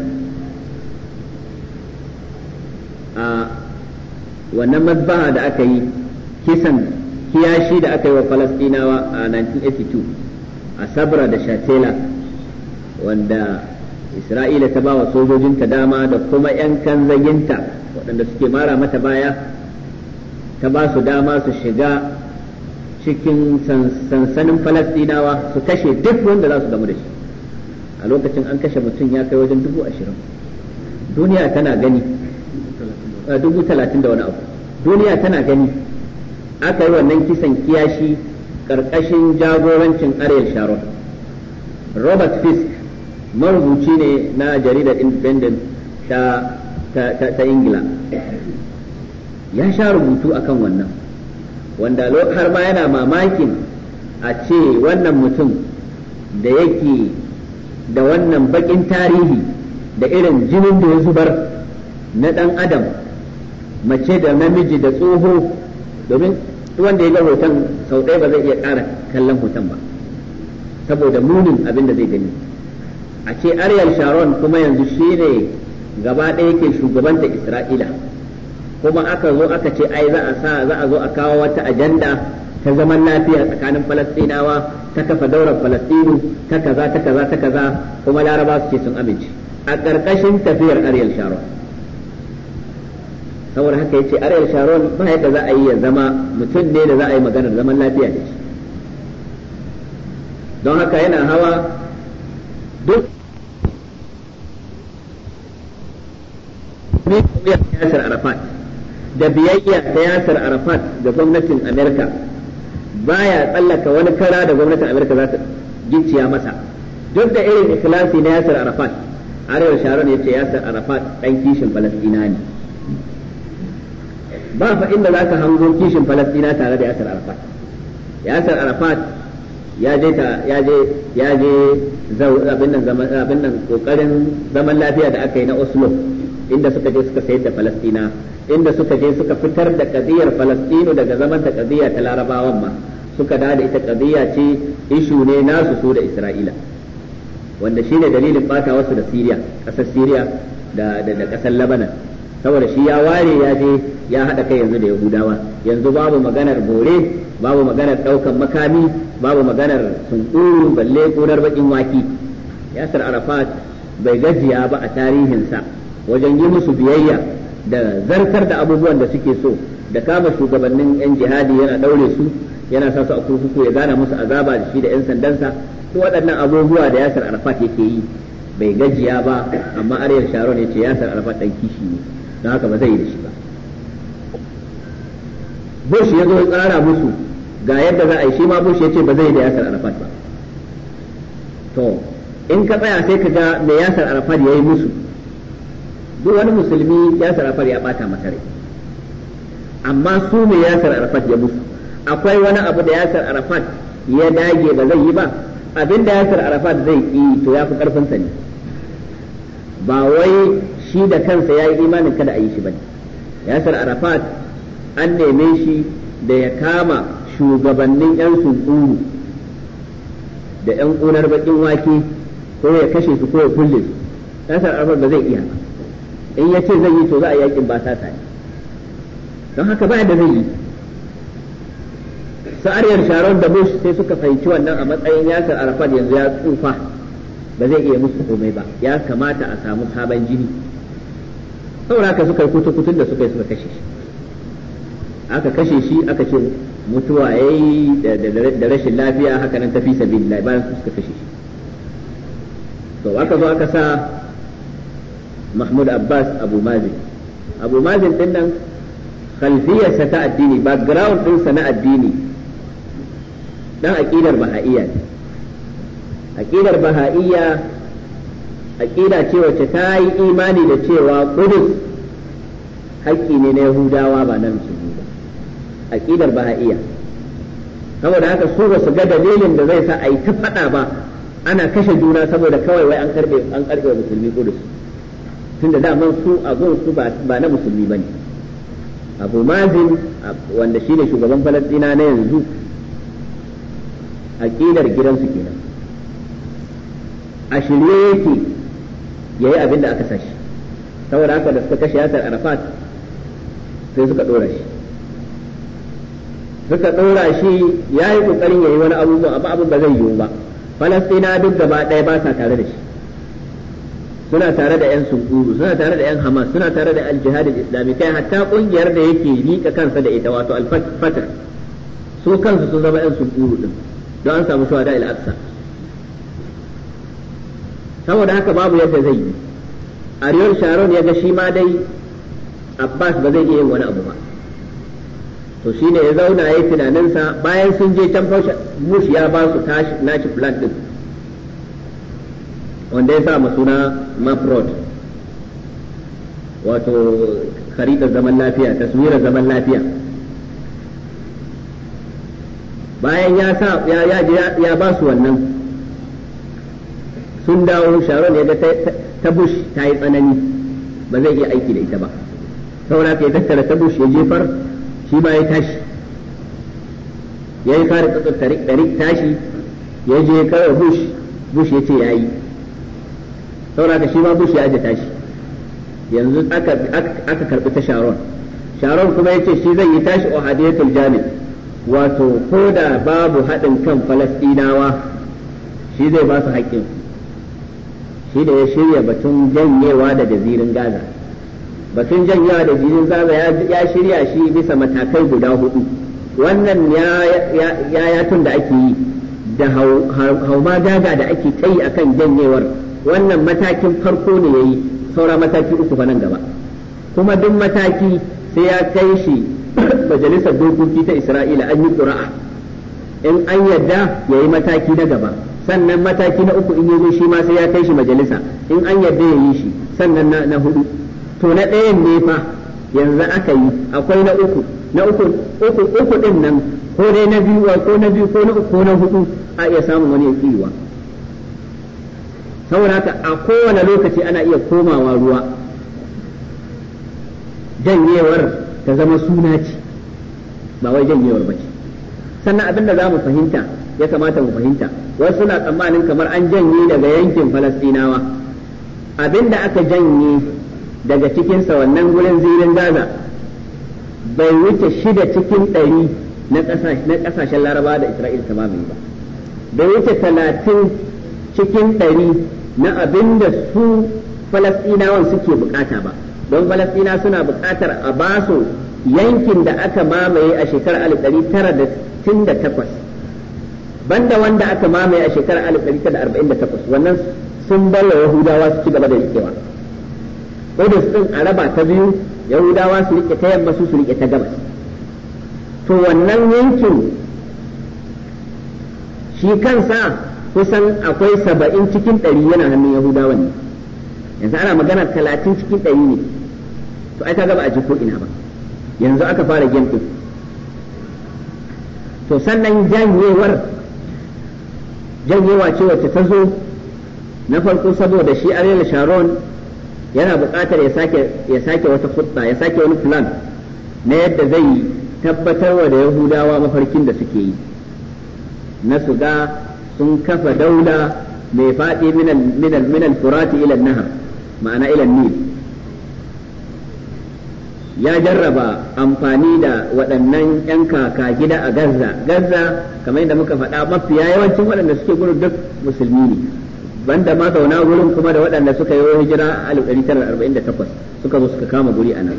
a wannan mazbaha da aka yi kisan kiyashi da aka yi wa falastinawa a 1982 a sabra da shatela wanda isra'ila ta ba wa sojojinta dama da kuma 'yan kanzaginta waɗanda suke mara mata baya ta ba su dama su shiga cikin sansanin falastinawa su kashe duk wanda za su gamu da shi a lokacin an kashe mutum ya kai wajen dubu ashirin duniya tana gani dubu talatin da wani abu duniya tana gani aka yi wannan kisan kiyashi ƙarƙashin jagorancin ariel sharon robert fisk marubuci ne na jaridar independent ta, ta, ingila ya sha rubutu akan wannan wanda har ma yana mamakin a ce wannan mutum da yake da wannan bakin tarihi da irin jinin da ya zubar na ɗan adam mace da namiji da tsoho domin wanda ya ga hoton sau ɗaya ba zai iya ƙara kallon hoton ba saboda munin abin da zai gani a ce Ariel Sharon kuma yanzu shi ne gaba ɗaya ke shugabanta Isra'ila kuma aka zo aka ce ai za a sa za a zo a kawo wata ajanda ta zaman lafiya tsakanin Falastinawa ta kafa daular Falastinu ta kaza ta kaza ta kaza kuma Laraba su ce sun amince a ƙarƙashin tafiyar Ariel Sharon saboda haka yace Ariel Sharon ba yadda za a yi ya zama mutum ne da za a yi maganar zaman lafiya da shi don haka yana hawa duk Yasir Arafat da biyayya ta Yasir Arafat ga gwamnatin Amerika baya tsallaka wani kara da gwamnatin Amerika za ta gicciya masa duk da irin ikhlasi na Yasir Arafat Arewa Sharon ya ce Yasir Arafat ɗan kishin Falasɗina ne ba fa inda za ka hango kishin Falasɗina tare da Yasir Arafat Yasir Arafat ya je ta ya je ya je abin nan zaman abin nan kokarin zaman lafiya da aka yi na Oslo inda suka je suka sayar da Falastina inda suka je suka fitar da kadiyar Falastinu daga zaman ta kadiya ta Larabawan ma suka da ita kadiya ce ishu ne nasu su da Isra'ila wanda shine dalilin bata wasu da Syria kasar Syria da da, da kasar Lebanon saboda shi ya ware ya je ya hada kai yanzu da Yahudawa yanzu babu maganar bore babu maganar daukan makami babu maganar sunkuru balle kunar bakin waki yasir arafat bai gajiya ba a tarihinsa wajen yi musu biyayya da zartar da abubuwan da suke so da kama shugabannin yan jihadi yana daure su yana sa su a kurkuku ya gana musu azaba da shi da yan sandansa su waɗannan abubuwa da yasir arafat yake yi bai gajiya ba amma aryar sharon ya ce yasir arafat dan kishi ne don haka ba zai yi da shi ba bush ya zo tsara musu ga yadda za a yi shi ma bush ya ce ba zai da yasir arafat ba to in ka tsaya sai ka ga me yasir arafat ya yi musu duk wani musulmi yasir arafat ya bata masa rai amma su me yasir arafat ya musu akwai wani abu da yasir arafat ya dage ba zai yi ba abin da yasir arafat zai yi to ya fi karfinsa ne ba wai shi da kansa ya yi imanin kada a yi shi ba yasir arafat an neme shi da ya kama shugabannin 'yan sunkuru da 'yan ƙunar baƙin wake ko ya kashe su ko ya kulle su yasir arafat ba zai iya ba in ya ce zai yi to za a yakin ba sata ne don haka ba da zai yi sa'ariyar sharon da bush sai suka fahimci wannan a matsayin yasir arafat yanzu ya tsufa ba zai iya musu komai ba ya kamata a samu sabon jini saboda haka suka yi kutukutun da suka yi suka kashe shi aka kashe shi aka ce mutuwa ya yi da rashin lafiya haka nan tafi sabilillah bayan su suka kashe shi to aka zo aka sa mahmud abbas abu mazin abu mazin din nan khalfiyarsa ta addini background ɗinsa na addini dan aqidar baha'iyya ne aqidar baha'iyya aqida ce wacce ta yi imani da cewa Qudus haƙƙi ne na Yahudawa ba na musulmi ba aqidar baha'iyya saboda haka su ba su ga dalilin da zai sa a yi ta faɗa ba ana kashe juna saboda kawai wai an karbe an karbe musulmi Qudus tunda daman su abun su ba na musulmi bane Abu Mazin wanda shine shugaban Falastina na yanzu aqidar gidansu kenan a shirye yake ya yi abin da aka sashi saboda haka da suka kashe yasar arafat sai suka ɗora shi suka ɗora shi ya yi ƙoƙarin ya yi wani abubuwa amma abin ba zai yiwu ba falastina duk gaba ɗaya ba sa tare da shi suna tare da 'yan sunkuru suna tare da 'yan hamas suna tare da al-jihad islami kai hatta ƙungiyar da yake liƙa kansa da ita wato al-fatah su kansu sun zama 'yan sunkuru din don an samu shuhada al-aqsa saboda haka babu yadda zai yi Ariel Sharon ya ga shi ma dai Abbas ba zai iya yin wani abu ba to shine ya zauna ya yi tunaninsa bayan sun je can Bush ya ba su nashi plan din wanda ya sa suna Maprod wato kharidar zaman lafiya taswirar zaman lafiya bayan ya sa ya ya ba su wannan sun dawo sharon ya ga ta bush ta yi tsanani ba zai iya aiki da ita ba saboda ka ya tattara ta bush ya jefar shi ma ya tashi ya yi kare tsatsar tarik tashi ya je kawai bush bush ya ce ya yi saboda ka shi ma bush ya aje tashi yanzu aka karbi ta sharon sharon kuma ya ce shi zai yi tashi ohadiyatul jami wato ko da babu haɗin kan falastinawa shi zai ba su haƙƙinsu shi da ya shirya batun janyewa da jazirin Gaza. Batun janyewa da jazirin Gaza ya shirya shi bisa matakai guda hudu. Wannan ya yatun da ake yi da hauma gaga da ake ta yi akan janyewar wannan matakin farko ne ya yi saura mataki uku nan gaba. Kuma duk mataki sai ya kai shi majalisar dokoki ta Isra'ila an yi ƙura'a. In an yadda ya yi mataki na gaba. sannan mataki na uku in yazo shi ma sai ya kai shi majalisa in an yarda ya yi shi sannan na, na hudu to na ɗayan ne fa yanzu aka yi akwai na uku na uku uku uku din nan ko dai na biyu ko na biyu ko na uku ko na hudu a iya samun wani yakiwa saboda haka a kowane lokaci ana iya komawa ruwa janyewar ta zama suna ce ba wai janyewar ba ce sannan abinda za mu fahimta ya kamata mu fahimta wasu suna tsammanin kamar an janye daga yankin falastinawa abinda aka janye daga cikinsa wannan gurin zirin gaza bai wuce shida cikin ɗari na ƙasashen laraba da isra'il ta mamaye ba bai wuce talatin cikin ɗari na abinda su falastinawan suke bukata ba don falastina suna bukatar a basu yankin da aka mamaye a shekarar 1968 banda wanda aka mamaye a shekarar 1948 wannan sun bar wa Yahudawa su ci gaba da rikewa Kudus din a raba ta biyu Yahudawa su rike ta yamma su su rike ta gabas to wannan yankin shi kansa kusan akwai saba'in cikin ɗari yana hannun Yahudawa ne yanzu ana magana talatin cikin ɗari ne to ai ta gaba a ji ko ina ba yanzu aka fara game ɗin to sannan janyewar janyewa ce wacce ta zo na farko saboda shi Ariel Sharon yana buƙatar ya sake ya sake wata hudda ya sake wani plan na yadda zai tabbatar wa da Yahudawa mafarkin da suke yi na su ga sun kafa daula mai faɗi min al-furati ila nahar ma'ana ila nil ya jarraba amfani da waɗannan 'yan kaka gida a Gaza Gaza kamar yadda muka faɗa mafiya yawancin waɗanda suke gurin duk musulmi ne banda ma zauna gurin kuma da waɗanda suka yi hijira a 1948 suka zo suka kama guri a nan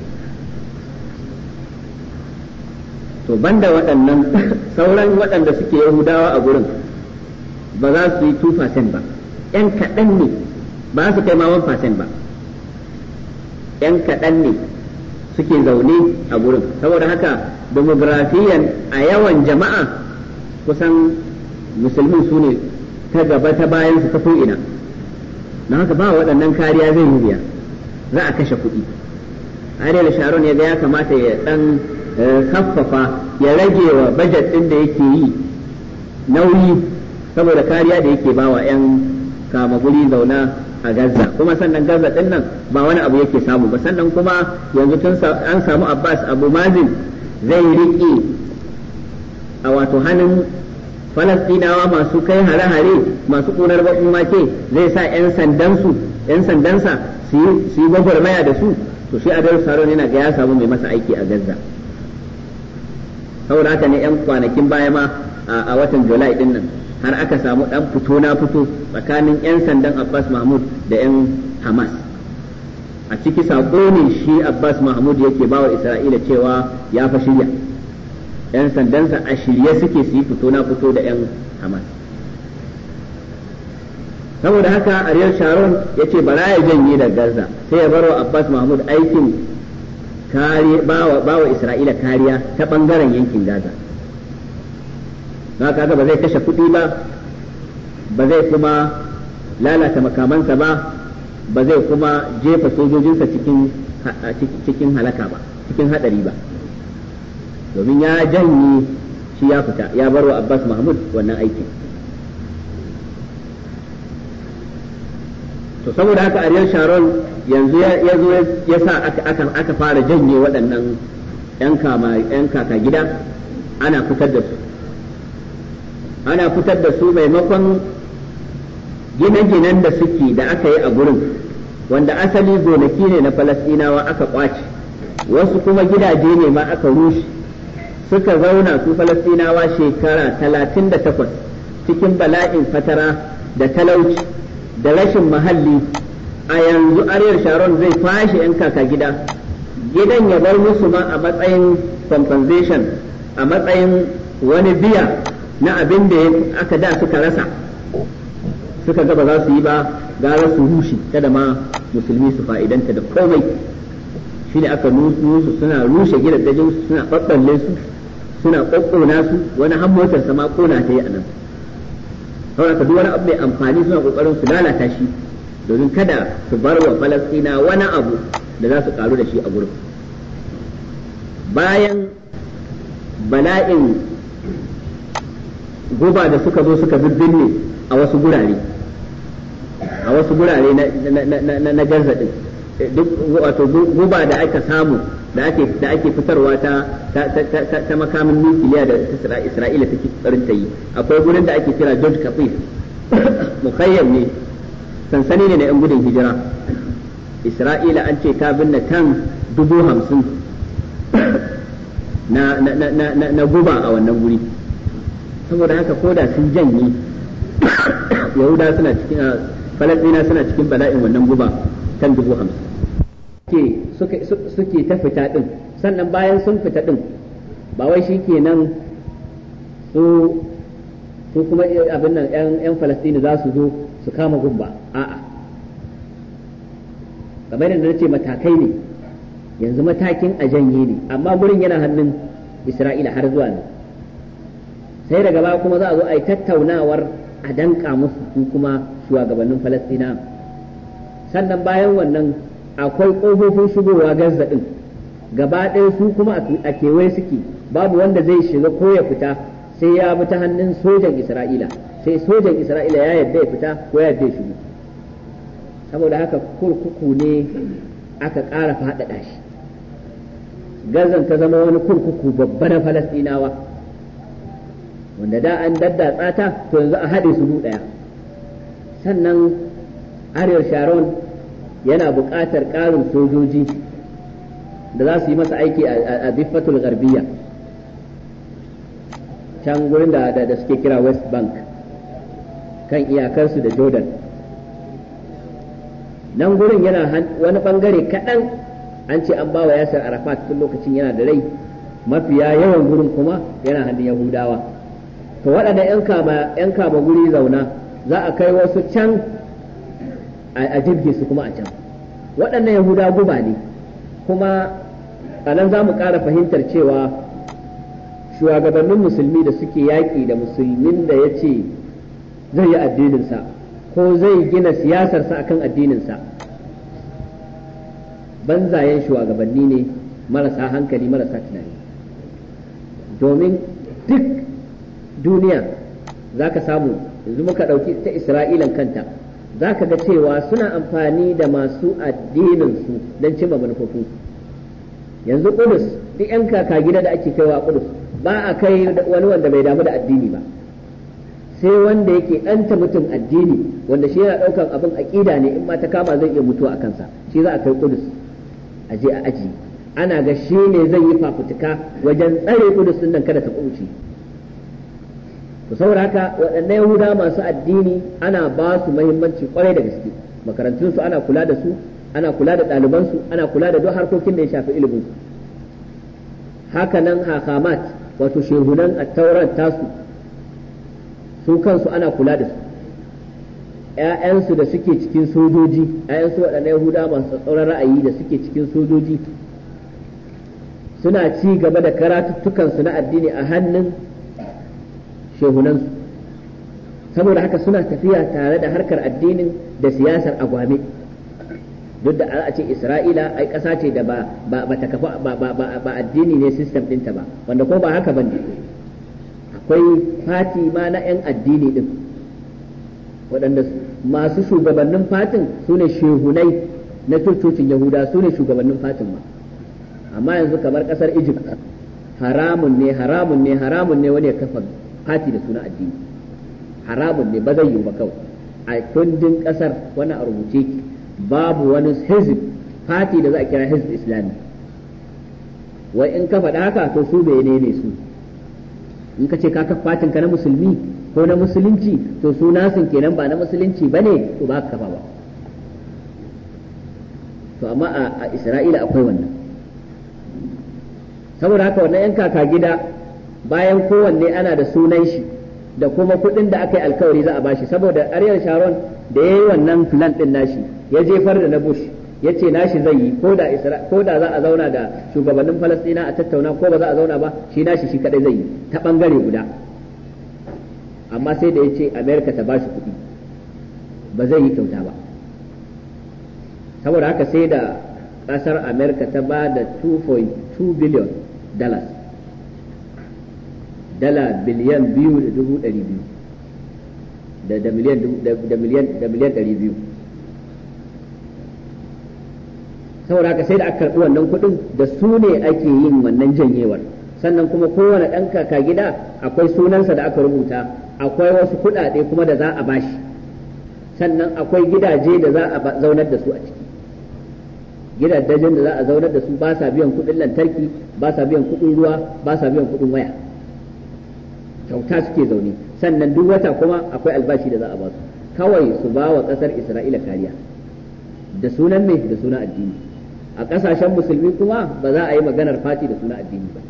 to banda waɗannan sauran waɗanda suke yahudawa a gurin ba za su yi 2% ba 'yan kaɗan ne ba su kai ma 1% ba 'yan kaɗan ne suke zaune a gurin saboda haka demografiyan a yawan jama'a kusan musulmin su ne ta gaba ta bayan su ta ko'ina don haka ba waɗannan kariya zai yi biya za a kashe kuɗi ariel sharon ya ga ya kamata ya ɗan kaffafa ya rage wa bajet ɗin da yake yi nauyi saboda kariya da yake bawa 'yan kama guri zauna a Gaza kuma sannan Gaza din nan ba wani abu yake samu ba sannan kuma yanzu tun an samu Abbas Abu Mazin zai riƙe a wato hannun Falastinawa masu kai hare-hare masu ƙunar baƙin wake zai sa 'yan sandansu 'yan sandansa su yi gwagwarmaya da su to shi Adolf Saron yana ga ya samu mai masa aiki a Gaza saboda haka ne 'yan kwanakin baya ma a watan Julai din nan har aka samu dan fito na fito tsakanin 'yan sandan Abbas Mahmud da 'yan Hamas a ciki sako ne shi Abbas Mahmud yake bawa Isra'ila cewa ya fa shirya 'yan sandansa a shirye suke su yi fito na fito da 'yan Hamas saboda haka Ariel Sharon ya ce bara ya janye da Gaza sai ya barwa Abbas Mahmud aikin bawa Isra'ila kariya ta bangaren yankin Gaza na kaga ba zai kashe kuɗi ba ba zai kuma lalata makamansa ba ba zai kuma jefa sojojinsa cikin cikin halaka ba cikin hadari ba domin ya janye shi ya fita ya barwa Abbas Mahmud wannan aikin to saboda haka Ariel Sharon yanzu ya zo ya sa aka fara janye waɗannan 'yan kaka gida ana fitar da su ana fitar da su maimakon gine-ginen da suke da aka yi a gurin wanda asali gonaki ne na falasɗinawa aka kwace wasu kuma gidaje ne ma aka rushe suka zauna su falasɗinawa shekara talatin da takwas cikin bala'in fatara da talauci da rashin mahalli a yanzu aryar sharon zai fashe 'yan kaka gida gidan ya bar musu ma a matsayin compensation a matsayin wani biya na abin da aka da suka rasa suka ga ba za su yi ba gara su rushe kada ma musulmi su fa'idanta da komai shi ne aka nusu suna rushe gidajen su suna ɓaɓɓalle su suna ƙoƙƙona su wani har motar sama ƙona ta yi a nan saboda duk wani abu mai amfani suna ƙoƙarin su lalata shi domin kada su bar wa falastina wani abu da za su ƙaru da shi a gurin bayan bala'in guba da suka zo suka bibbinne a wasu gurare a wasu gurare na garza din duk wato guba da aka samu da ake da ake fitarwa ta ta makamin nukiliya da Isra'ila take tsarin ta yi akwai gurin da ake kira George Kafif mukhayyam ne sansani ne na yan gudun hijira Isra'ila an ce ta binne tan dubu hamsin na na guba a wannan guri saboda haka ko da sun janye yahuda suna cikin falastina suna cikin bala'in wannan guba kan dubu hamsin suke ta fita din sannan bayan sun fita din ba wai shi kenan su su kuma abin nan yan falastini za su zo su kama gumba a'a kamar yadda na ce matakai ne yanzu matakin a janye ne amma gurin yana hannun isra'ila har zuwa ne sai daga baya kuma za a zo a yi tattaunawar a danka musu su kuma shugabannin falastina sannan bayan wannan akwai ƙofofin shigowa gaza ɗin gaba ɗaya su kuma a kewaye suke babu wanda zai shiga ko ya fita sai ya bi ta hannun sojan isra'ila sai sojan isra'ila ya yadda ya fita ko ya yadda ya shigo saboda haka kurkuku ne aka ƙara faɗaɗa shi gazan ta zama wani kurkuku babba na falastinawa wanda da an daddatsa ta to yanzu a haɗe su ɗaya sannan ariyar sharon yana buƙatar ƙarin sojoji da za su yi masa aiki a diffatul garbiya can gurin da da suke kira west bank kan iyakarsu da jordan nan gurin yana wani bangare kaɗan an ce an bawa yasir arafat tun lokacin yana da rai mafiya yawan gurin kuma yana hannun yahudawa to waɗanda 'yan kama guri zauna za a kai wasu can a jirge su kuma a can waɗannan yahuda guba ne kuma a nan za mu ƙara fahimtar cewa shugabannin musulmi da suke yaƙi da musulmin da ya ce zai yi addininsa ko zai gina siyasarsa akan addininsa banzayen shugabanni ne marasa hankali marasa tunani domin duk duniya za ka samu yanzu muka ɗauki ta isra'ilan kanta za ka ga cewa suna amfani da masu addininsu don cimma manufofinsu yanzu kudus duk 'yan kaka gida da ake kaiwa kudus ba a kai wani wanda bai damu da addini ba sai wanda yake ɗanta mutum addini wanda shi yana ɗaukan abin aƙida ne in ma ta kama zai iya mutuwa a kansa shi za a kai kudus a je a aji ana ga shi ne zai yi fafutuka wajen tsare kudus nan kada ta kuce to saboda haka waɗannan yahuda masu addini ana ba su muhimmanci kwarai da gaske makarantunsu ana kula da su ana kula da ɗalibansu ana kula da duk harkokin da ya shafi ilimin su haka nan hakamat wato shehunan attauran tasu su kansu ana kula da su ‘ya'yansu da suke cikin sojoji ‘ya'yansu waɗannan yahuda masu tsauran ra'ayi da suke cikin sojoji suna ci gaba da karatuttukansu na addini a hannun shehunansu saboda haka suna tafiya tare da harkar addinin da siyasar agwame duk da a ce isra'ila ai ƙasa ce da ba ba ta kafa ba addini ne system ɗinta ba wanda ko ba haka ba ne akwai fati ma na 'yan addini ɗin waɗanda masu shugabannin fatin su ne shehunai na cocin yahuda su ne shugabannin fatin ma amma yanzu kamar ƙasar egypt haramun ne haramun ne haramun ne wani ya kafa fati da suna addini haramun ne ba zai yiwu ba kawai a kundin ƙasar wani a rubuce ki babu wani hizb fati da za a kira hizb islami wai in ka faɗa haka to su bene ne su in ka ce ka kafa fatin ka na musulmi ko na musulunci to su nasin kenan ba na musulunci bane to ba ka kafa ba to amma a isra'ila akwai wannan saboda haka wannan yan kaka gida bayan kowanne ana da sunan shi da kuma kuɗin da aka yi alkawari za a bashi saboda Ariel Sharon da ya yi wannan plan ɗin nashi ya jefar da na Bush ya ce nashi zai yi ko da ko da za a zauna da shugabannin Falasɗina a tattauna ko ba za a zauna ba shi nashi shi kadai zai yi ta bangare guda amma sai da ya ce America ta bashi kuɗi ba zai yi kyauta ba saboda haka sai da ƙasar America ta ba da 2.2 billion dollars dala biliyan biyu da dubu ɗari biyu da miliyan da miliyan da miliyan ɗari biyu saboda haka sai da aka karɓi wannan kuɗin da su ne ake yin wannan janyewar sannan kuma kowane ɗan kaka gida akwai sunansa da aka rubuta akwai wasu kuɗaɗe kuma da za a bashi sannan akwai gidaje da za a zaunar da su a ciki gidajen da za a zaunar da su ba sa biyan kuɗin lantarki ba sa biyan kuɗin ruwa ba sa biyan kuɗin waya kyauta suke zaune sannan duk wata kuma akwai albashi da za a ba su kawai su ba wa ƙasar isra'ila kariya da sunan mai da sunan addini a ƙasashen musulmi kuma ba za a yi maganar fati da sunan addini ba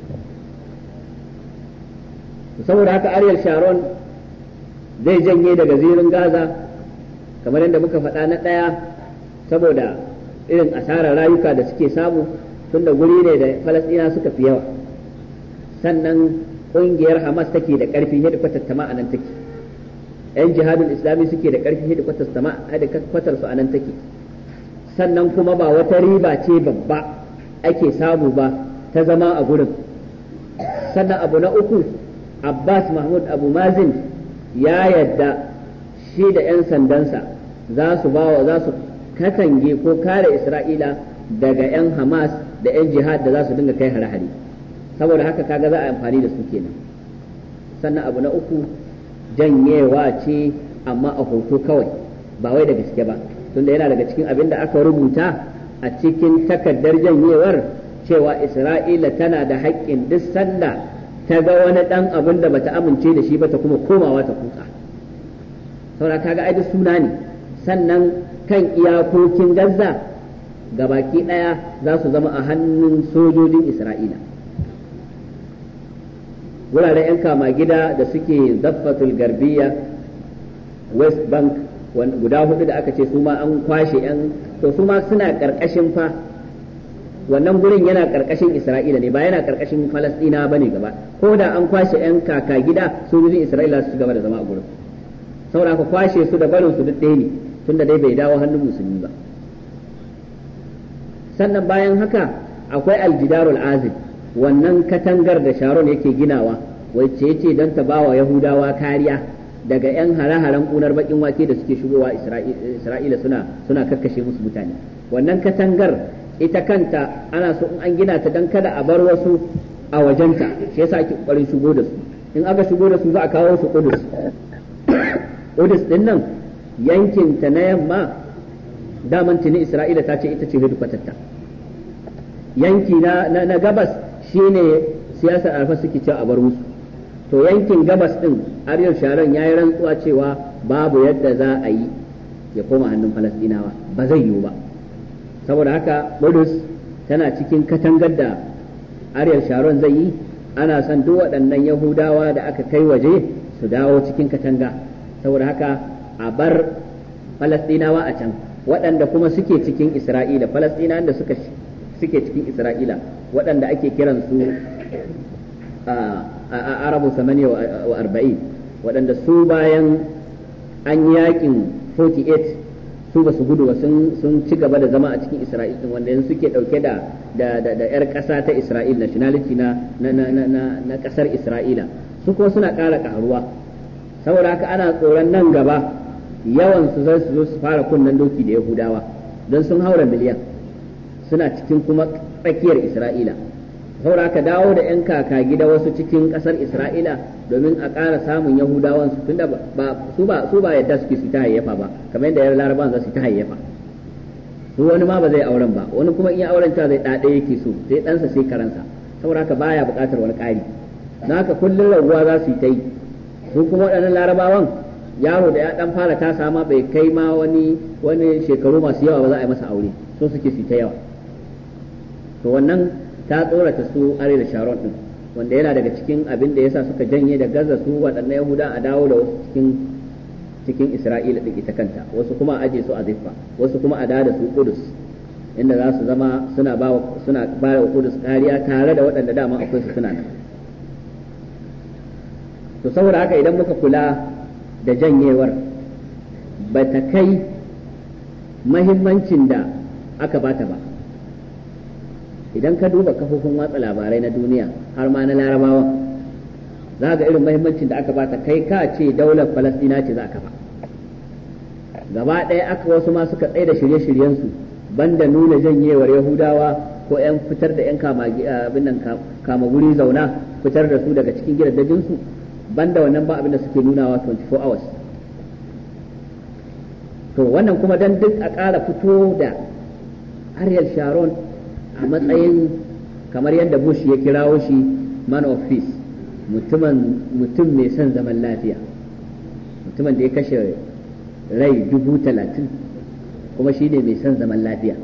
saboda haka ariel sharon zai janye daga zirin gaza kamar yadda muka faɗa na ɗaya saboda irin asarar rayuka da suke samu tunda guri ne da falasɗina suka fi yawa sannan ƙungiyar Hamas take da ƙarfi hedikwatar ta a nan take ‘yan jihadin islami suke da ƙarfi hedikwatar su a nan take sannan kuma ba wata riba ce babba ake samu ba ta zama a gurin sannan abu na uku Abbas Mahmud Abu Mazin ya yadda shi da ‘yan sandansa za su bawa za su katange ko kare Isra'ila daga ‘yan Hamas da ‘yan jihad da za su dinga kai hare-hare. saboda haka kaga za a amfani da su kenan sannan abu na uku janyewa ce amma a hoto kawai ba wai da gaske ba tunda yana daga cikin abin da aka rubuta a cikin takardar janyewar cewa isra'ila tana da haƙƙin duk sanda ta ga wani ɗan abin da bata amince da shi ba ta kuma komawa ta kutsa saboda kaga ai duk suna ne sannan kan iyakokin gaza gabaki ɗaya za su zama a hannun sojojin isra'ila wuraren 'yan kama gida da suke zaffatul garbiya west bank guda hudu da aka ce su ma an kwashe 'yan to su ma suna karkashin fa wannan gurin yana karkashin isra'ila ne ba yana karkashin falasdina ba ne gaba ko da an kwashe 'yan kaka gida sojojin isra'ila su gaba da zama a gurin saboda ka kwashe su da barin su duk ɗaya ne tunda dai bai dawo hannun musulmi ba sannan bayan haka akwai aljidarul azim wannan katangar da sharon yake ginawa wacce yace don ta bawa yahudawa kariya daga yan hare-haren kunar bakin wake da suke shigowa isra'ila suna suna kakkashe musu mutane wannan katangar ita kanta ana so in an gina ta don kada a bar wasu a wajenta shi yasa ake kokarin shigo da su in aka shigo da su za a kawo su kudus kudus din nan yankin ta na yamma daman tuni isra'ila ta ce ita ce hedikwatarta yanki na, na, gabas shine siyasar alfa suke cewa a bar musu to yankin gabas din ariyar sharon ya yi rantsuwa cewa babu yadda za a yi ya koma hannun falastinawa ba zai yiwu ba saboda haka kudus tana cikin katangar da ariyar sharon zai yi ana son duk waɗannan yahudawa da aka kai waje su dawo cikin katanga saboda haka a bar falastinawa a can waɗanda kuma suke cikin isra'ila falastinawan da suka suke cikin isra'ila waɗanda ake kiran su a arabu samaniya wa arba'in waɗanda su bayan an yakin 48 su ba su gudu ba sun ci gaba da zama a cikin isra'il wanda yanzu suke ɗauke da da yar ƙasa ta isra'il nationality na na ƙasar isra'ila su kuma suna ƙara ƙaruwa saboda haka ana tsoron nan gaba yawan su zai su zo su fara kunnen doki da yahudawa don sun haura miliyan suna cikin kuma tsakiyar isra'ila saboda haka dawo da 'yan kaka gida wasu cikin ƙasar isra'ila domin a ƙara samun yahudawan su tunda ba su ba su ba yadda suke su ta hayyafa ba kamar yadda yar laraban za su ta hayyafa su wani ma ba zai auren ba wani kuma in ya auren ta zai ɗaɗe yake so sai ɗansa sai karansa saboda haka baya buƙatar wani ƙari na haka kullum raguwa za su yi ta yi su kuma waɗannan larabawan yaro da ya dan fara ta sama bai kai ma wani wani shekaru masu yawa ba za a yi masa aure so suke su ta yawa to wannan ta tsorata su are da sharon din wanda yana daga cikin abin da yasa suka janye da gaza su waɗannan yahuda a dawo da wasu cikin cikin isra'ila din ita kanta wasu kuma a aje su a ziffa wasu kuma a da su kudus inda za su zama suna ba suna ba wa kudus kariya tare da waɗanda dama akwai su suna nan to saboda haka idan muka kula da janyewar ba ta kai mahimmancin da aka bata ba idan ka duba kafofin watsa labarai na duniya har ma na larabawa za ga irin mahimmancin da aka bata kai ka ce daular falastina ce za a kafa gaba ɗaya aka wasu ma suka tsaye da shirye-shiryensu banda nuna janyewar yahudawa ko 'yan fitar da 'yan kama guri zauna fitar da su daga cikin gidajensu banda wannan ba abin da suke nunawa 24 hours to wannan kuma dan duk a ƙara fito da Ariel Sharon a matsayin kamar yadda Bush ya kirawo shi man of peace mutumin mutum mai son zaman lafiya mutumin da ya kashe rai dubu talatin kuma shi ne mai son zaman lafiya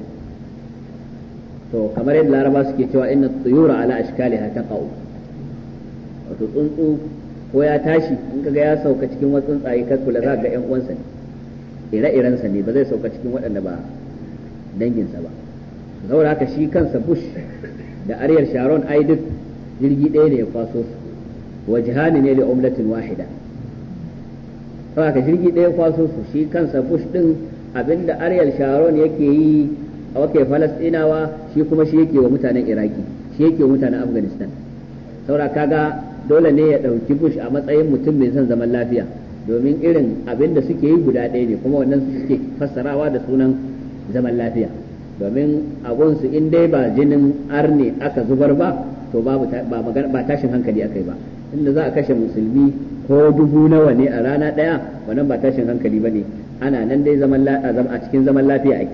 to kamar yadda laraba suke cewa inna tsuyura ala ashkaliha taqau wato tsuntsu ko ya tashi in kaga ya sauka cikin wasu tsuntsaye kar kula za ga yan uwansa ne ire-irensa ne ba zai sauka cikin waɗanda ba danginsa ba saboda haka shi kansa bush da aryar sharon ai duk jirgi ɗaya ne ya kwaso su wajhani ne li umlatin wahida saboda haka jirgi ɗaya ya kwaso su shi kansa bush din abinda aryar sharon yake yi a wake falastinawa shi kuma shi yake wa mutanen iraki shi yake wa mutanen afghanistan saboda kaga dole ne ya ɗauki bush a matsayin mutum mai son zaman lafiya domin irin abin da suke yi guda ɗaya ne kuma wannan su suke fassarawa da sunan zaman lafiya domin abunsu in dai ba jinin arne aka zubar ba to babu ba tashin hankali aka yi ba inda za a kashe musulmi ko dubu nawa ne a rana ɗaya wannan ba tashin hankali ba ne ana nan dai a cikin zaman lafiya ake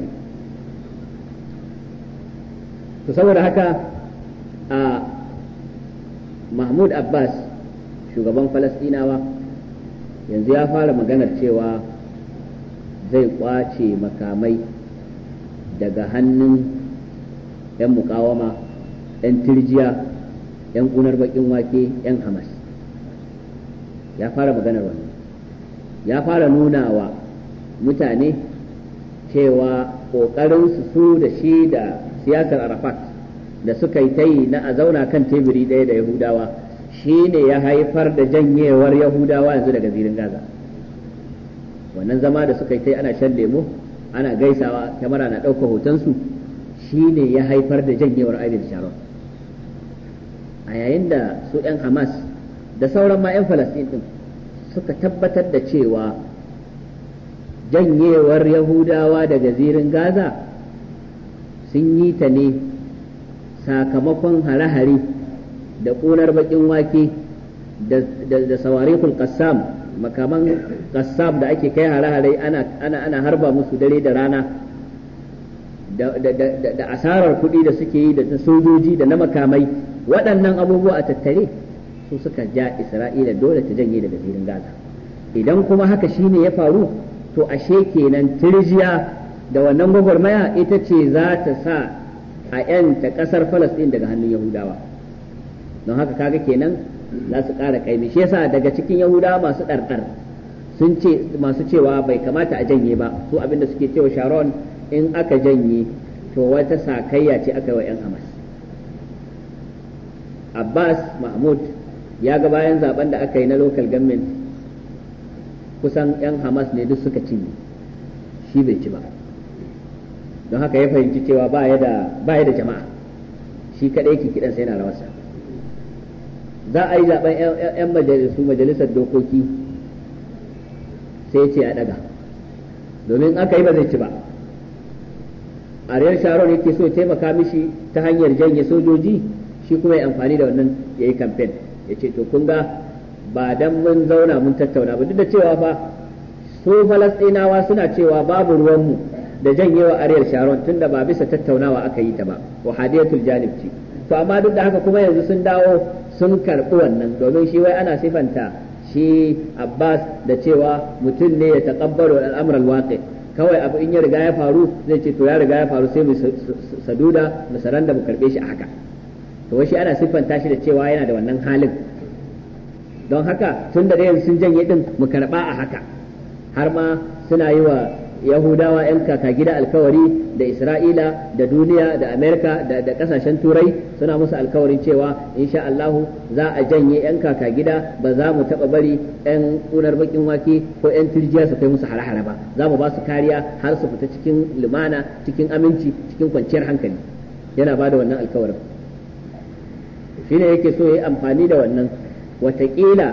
to saboda haka a mahmud abbas shugaban falasɗinawa yanzu ya fara maganar cewa zai kwace makamai daga hannun 'yan mukawama 'yan tirjiya 'yan kunar bakin wake 'yan hamas ya fara maganar wannan ya fara nuna wa mutane cewa ƙoƙarinsu su da shi da siyasar arafat da suka yi ta yi na a zauna kan teburi ɗaya da yahudawa shi ne ya haifar da janyewar yahudawa yanzu daga zirin gaza wannan zama da suka yi kai ana shan lemo ana gaisawa kyamara na ɗaukar hotonsu shi ne ya haifar da janyewar Ariel Sharon a yayin da su 'yan Hamas da sauran ma 'yan Falastin ɗin suka tabbatar da cewa janyewar Yahudawa daga zirin Gaza sun yi ta ne sakamakon hare-hare da ƙunar baƙin wake da sawarikul qassam makaman qassam da ake kai hare-hare ana harba musu dare da rana da asarar kuɗi da suke yi da ta sojoji da na makamai waɗannan abubuwa a tattare su suka ja isra'ila dole ta janye daga zirin gaza idan kuma haka shine ya faru to ashe kenan tirjiya da wannan gwagwarmaya ita ce za ta sa a yanta ƙasar falasɗin daga hannun yahudawa don haka kaga kenan za su ƙara kaimi shi yasa daga cikin yahudawa masu ɗarɗar sun ce masu cewa bai kamata a janye ba su abinda suke cewa sharon in aka janye to wata sakayya ce aka yi wa 'yan hamas abbas mahmud ya ga bayan zaben da aka yi na local government kusan 'yan hamas ne duk suka cinye shi bai ci ba don haka ya fahimci cewa ba ya da jama'a shi kaɗai ke kiɗansa yana rawarsa za a yi zaben 'yan majalisu majalisar dokoki sai ce a ɗaga domin aka yi ba zai ci ba ariyar sharon yake so taimaka mishi ta hanyar janye sojoji shi kuma ya amfani da wannan ya yi kamfen ya ce to kun ga ba dan mun zauna mun tattauna ba duk da cewa fa su falastinawa suna cewa babu ruwanmu da janyewa ariyar sharon tunda ba bisa tattaunawa aka yi ta ba wa hadiyatul janib ce to amma duk da haka kuma yanzu sun dawo sun karɓi wannan domin shi wai ana sifanta shi abbas da cewa mutum ne ya taƙabbalu al'amuran waƙi kawai abu in ya riga ya faru zai ce to ya riga ya faru sai mu saduda mu saranda mu karɓe shi a haka to wai shi ana siffanta shi da cewa yana da wannan halin don haka tun da yanzu sun janye din mu karɓa a haka har ma suna yi wa yahudawa 'yan kaka gida alkawari da isra'ila da duniya da amerika da, da kasashen turai suna musu alkawarin cewa insha allahu za a janye 'yan kaka gida ba za mu taba bari 'yan kunar bakin wake ko 'yan turjiya su kai musu hare-hare ba za mu ba su kariya har su fita cikin lumana cikin aminci cikin kwanciyar hankali yana ba da wannan alkawarin shine yake so ya yi amfani da wannan watakila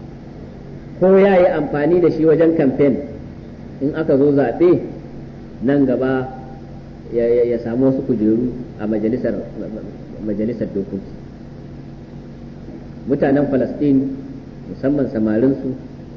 ko ya yi amfani da shi wajen kamfen in aka zo zaɓe nan gaba ya samu wasu kujeru a majalisar majalisar dokoki mutanen falastin musamman samarinsu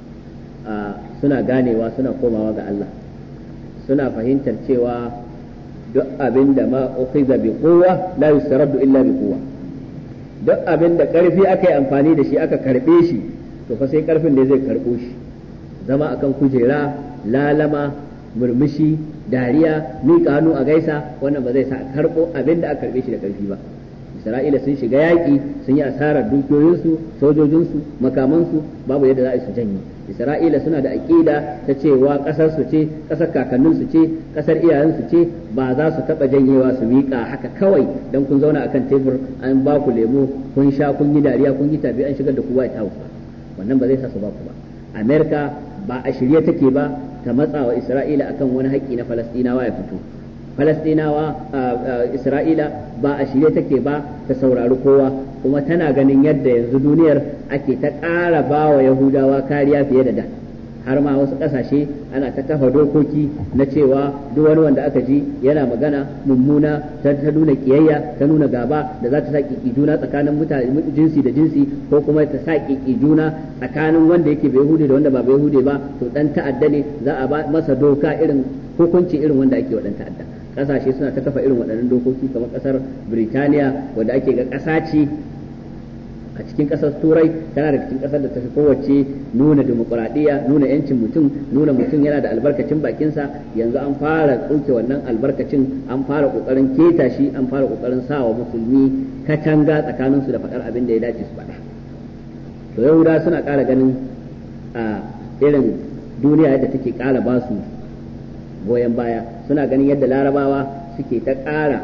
suna ganewa suna komawa ga Allah suna fahimtar cewa duk abin da ma ukhiza bi quwwa la yusraddu illa bi quwwa duk abin da karfi aka yi amfani da shi aka karbe shi to fa sai karfin da zai karbo shi zama akan kujera lalama murmushi dariya miƙa hannu a gaisa wannan ba zai sa a karɓo abin da aka karɓe shi da ƙarfi ba isra'ila sun shiga yaƙi sun yi asarar dukiyoyinsu sojojinsu makamansu babu yadda za a yi su janye isra'ila suna da aƙida ta cewa ƙasar su ce ƙasar kakanninsu ce ƙasar iyayensu ce ba za su taɓa janyewa su miƙa haka kawai don kun zauna akan tebur an ba ku lemo kun sha kun yi dariya kun yi tafi an shigar da ku white house ba wannan ba zai sa su ba ku ba amerika ba a shirye take ba ta matsa wa Isra'ila akan wani haƙƙi na Falastinawa ya fito. Falastinawa Isra'ila ba a shirye take ba ta saurari kowa kuma tana ganin yadda yanzu duniyar ake ta ƙara ba wa Yahudawa kariya fiye da da. har ma wasu ƙasashe ana ta kafa dokoki na cewa duk wani wanda aka ji yana magana mummuna ta nuna kiyayya ta nuna gaba da za ta sa ƙiƙi juna tsakanin mutane jinsi da jinsi ko kuma ta sa ƙiƙi juna tsakanin wanda yake bai hude da wanda ba bai hude ba to dan ta'adda ne za a ba masa doka irin hukunci irin wanda ake wa dan ta'adda ƙasashe suna ta kafa irin waɗannan dokoki kamar ƙasar Birtaniya wanda ake ga ƙasa ce a cikin ƙasar turai tana da cikin ƙasar da ta fi kowace nuna demokuraɗiyya nuna yancin mutum nuna mutum yana da albarkacin bakinsa yanzu an fara tsoke wannan albarkacin an fara ƙoƙarin keta shi an fara ƙoƙarin sawa musulmi katanga tsakaninsu da faɗar abin da ya dace su faɗa to yahuda suna ƙara ganin a irin duniya yadda take ƙara ba su goyon baya suna ganin yadda larabawa suke ta ƙara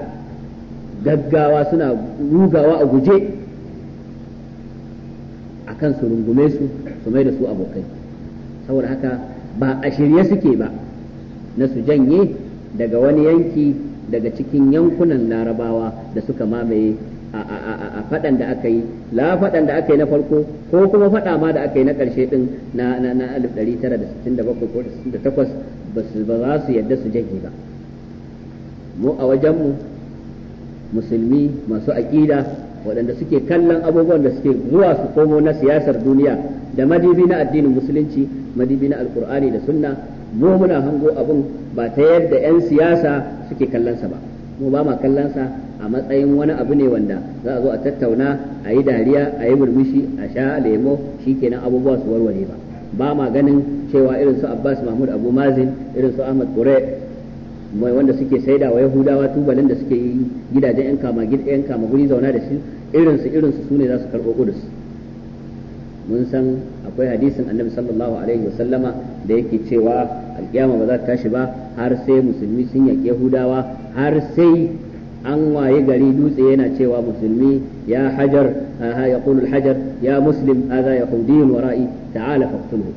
gaggawa suna rugawa a guje akan su rungume su su mai da su abokai saboda haka ba a shirye suke ba na su janye daga wani yanki daga cikin yankunan larabawa da suka mamaye a faɗan da aka yi la faɗan da aka yi na farko ko kuma faɗa ma da aka yi na ƙarshe ɗin na na na 1967 ko 68 ba su ba za su yadda su janye ba mu a wajenmu musulmi masu aƙida waɗanda suke kallon abubuwan da suke zuwa su komo na siyasar duniya da madibi na addinin musulunci madibi na alkur'ani da sunna mu muna hango abun ba ta yadda 'yan siyasa suke kallonsa ba mu ba ma kallonsa a matsayin wani abu ne wanda za a zo a tattauna a yi dariya a yi murmushi a sha lemo shikenan abubuwa su warware ba ba ma ganin cewa irin su abbas mahmud abu mazin irin su ahmad kure mai wanda suke saida wa yahudawa tubalin da suke yi gidajen yan kama yan kama guri zauna da shi irin su irin su sune za su karɓo kudus mun san akwai hadisin annabi sallallahu alaihi wasallama da yake cewa alkiyama ba za ta tashi ba har sai musulmi sun yaƙi yahudawa har sai an waye gari dutse yana cewa musulmi ya hajar ya qulul hajar ya muslim hadha yahudiyyun wara'i ta'ala faqtulhu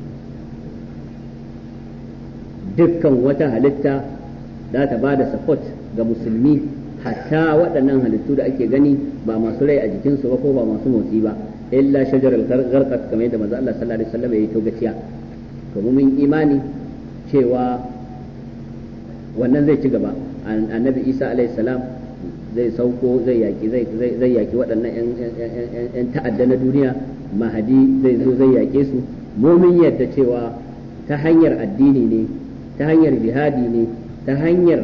dukkan wata halitta za ta ba da support ga musulmi hatta waɗannan halittu da ake gani ba masu rai a jikinsu ba ko ba masu motsi ba illa shajar al-gharqat kamar yadda manzo Allah sallallahu alaihi wasallam ya yi togaciya to mun imani cewa wannan zai ci gaba annabi Isa alaihi salam zai sauko zai yaki zai zai yaki waɗannan yan ta'adda na duniya mahadi zai zo zai yake su mumin yadda cewa ta hanyar addini ne ta hanyar jihadi ne ta hanyar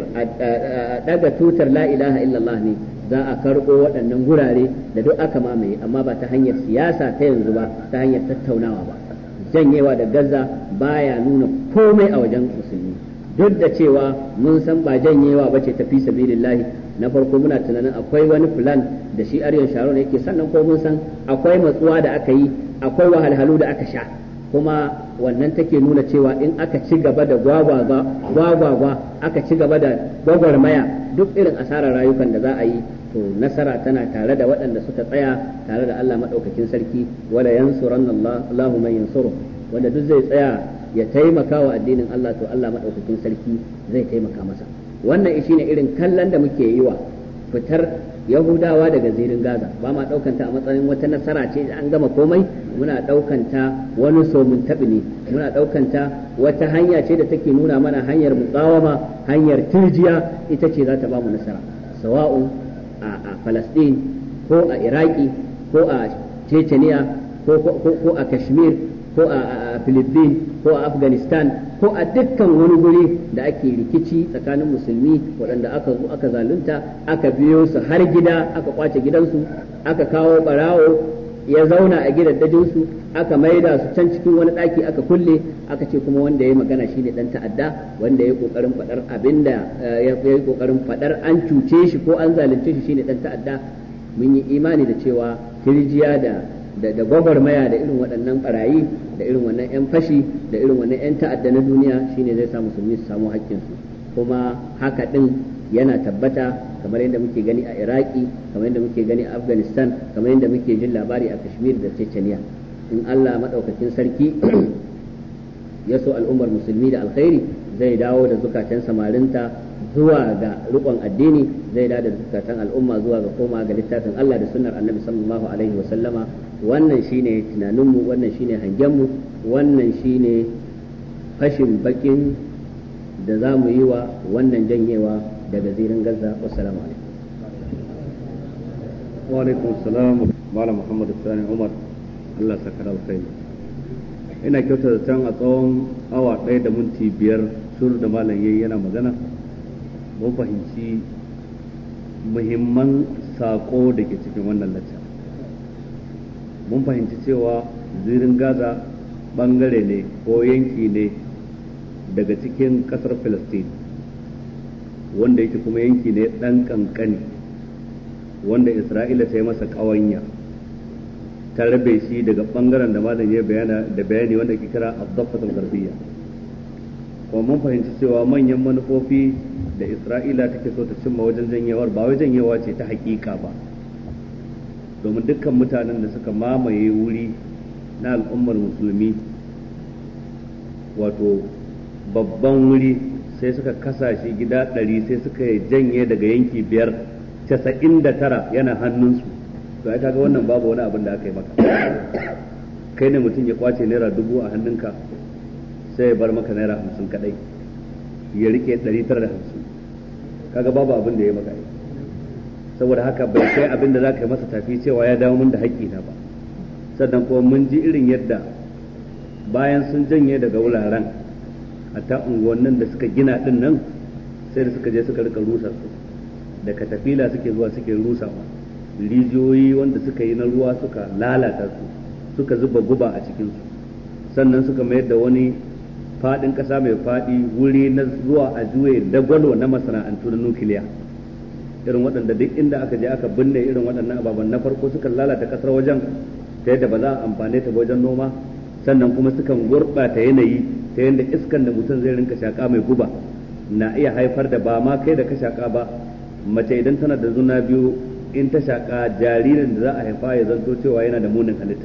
daga tutar la ilaha illallah ne za a karɓo waɗannan gurare da duk aka mamaye amma ba ta hanyar siyasa ta yanzu ba ta hanyar tattaunawa ba janyewa da gaza baya nuna komai a wajen musulmi duk da cewa mun san ba janyewa ba ce tafi sabilillahi na farko muna tunanin akwai wani plan da shi aryan sharon yake sannan ko mun san akwai matsuwa da aka yi akwai wahalhalu da aka sha kuma wannan take nuna cewa in aka ci gaba da gwagwagwa aka ci gaba da gwagwarmaya duk irin asarar rayukan da za a yi to nasara tana tare da waɗanda suka tsaya tare da Allah maɗaukakin sarki wala yansuranna Allahu man yansuru wanda duk zai tsaya ya taimaka wa addinin Allah to Allah maɗaukakin sarki zai taimaka masa wannan shi ne irin kallon da muke yi wa fitar yahudawa daga zirin gaza ba ma ɗaukanta a matsayin wata nasara ce an gama komai muna ɗaukanta wani somin taɓi ne muna ɗaukanta wata hanya ce da take nuna mana hanyar muƙawama hanyar turjiya ita ce za ta ba mu nasara sawa'un a falasɗin ko a iraki ko a chechnya ko a kashmir ko a philippines ko a afghanistan ko a dukkan wani guri da ake rikici tsakanin musulmi waɗanda aka zo aka zalunta aka biyo su har gida aka kwace gidansu aka kawo barawo ya zauna a gidaddajinsu aka maida su can cikin wani ɗaki aka kulle aka ce kuma wanda ya magana shi ne ɗan ta'adda wanda ya ƙoƙarin faɗar abinda ya yi ƙoƙarin faɗar an cuce shi ko an zalunce shi shine ɗan ta'adda mun yi imani da cewa kirjiya da da da gwagwarmaya da irin waɗannan barayi da irin wannan 'yan fashi da irin wannan 'yan ta'adda na duniya shine zai sa musulmi su samu haƙƙinsu kuma haka ɗin yana tabbata kamar yadda muke gani a iraki kamar yadda muke gani a afghanistan kamar yadda muke jin labari a kashmir da chechnya in allah maɗaukakin sarki ya so al'ummar musulmi da alkhairi zai dawo da zukatan samarinta zuwa ga rikon addini zai dawo da zukatan al'umma zuwa ga koma ga littafin Allah da sunnar annabi sallallahu alaihi wa sallama wannan shine tunaninmu wannan shine hangenmu wannan shine fashin bakin da za mu yi wa wannan janyewa daga zirin gaza wassalamu alaikum wa alaikum salam malam muhammad sani umar Allah sakar alkhairi ina kyautar da can a tsawon awa ɗaya da minti biyar sur da malam yayi yana magana mun fahimci muhimman saƙo da ke cikin wannan lacca mun fahimci cewa zirin gaza ɓangare ne ko yanki ne daga cikin ƙasar Filistin wanda yake kuma yanki ne ɗan ƙanƙani wanda isra'ila ta yi masa ƙawanya ta rabe shi daga ɓangaren da malam ya bayana da bayani wanda ke kira abdaffatul garbiya kuma mun fahimci cewa manyan manufofi da isra'ila take so ta cimma wajen janyewar ba wai janyewa ce ta hakika ba domin dukkan mutanen da suka mamaye wuri na al'ummar musulmi wato babban wuri sai suka kasa shi gida ɗari sai suka janye daga yanki biyar casa'in da tara yana hannunsu to ai kaga wannan babu wani abin da aka yi maka kai ne mutum ya kwace naira dubu a hannunka sai ya bar maka naira hamsin kadai ya rike ɗari tara da hamsin kaga babu abin da ya maka yi saboda haka bai kai abin da za ka yi masa tafi cewa ya dawo min da haƙƙina ba sannan kuma mun ji irin yadda bayan sun janye daga wuraren a ta unguwannin da suka gina din nan sai da suka je suka rika rusa su da katafila suke zuwa suke rusawa rijiyoyi wanda suka yi na ruwa suka lalata su suka zuba guba a cikinsu sannan suka mayar da wani fadin kasa mai fadi wuri na zuwa a juye dagwalo na masana'antu na nukiliya irin waɗanda duk inda aka je aka binne irin waɗannan ababen na farko suka lalata kasar wajen ta yadda ba za a amfane ta wajen noma sannan kuma sukan gurɓata yanayi ta yadda iskan da mutum zai rinka shaƙa mai guba na iya haifar da ba ma kai da ka shaƙa ba mace idan tana da zuna biyu in ta shaƙa jaririn da za a haifa ya zanto cewa yana da munin halitta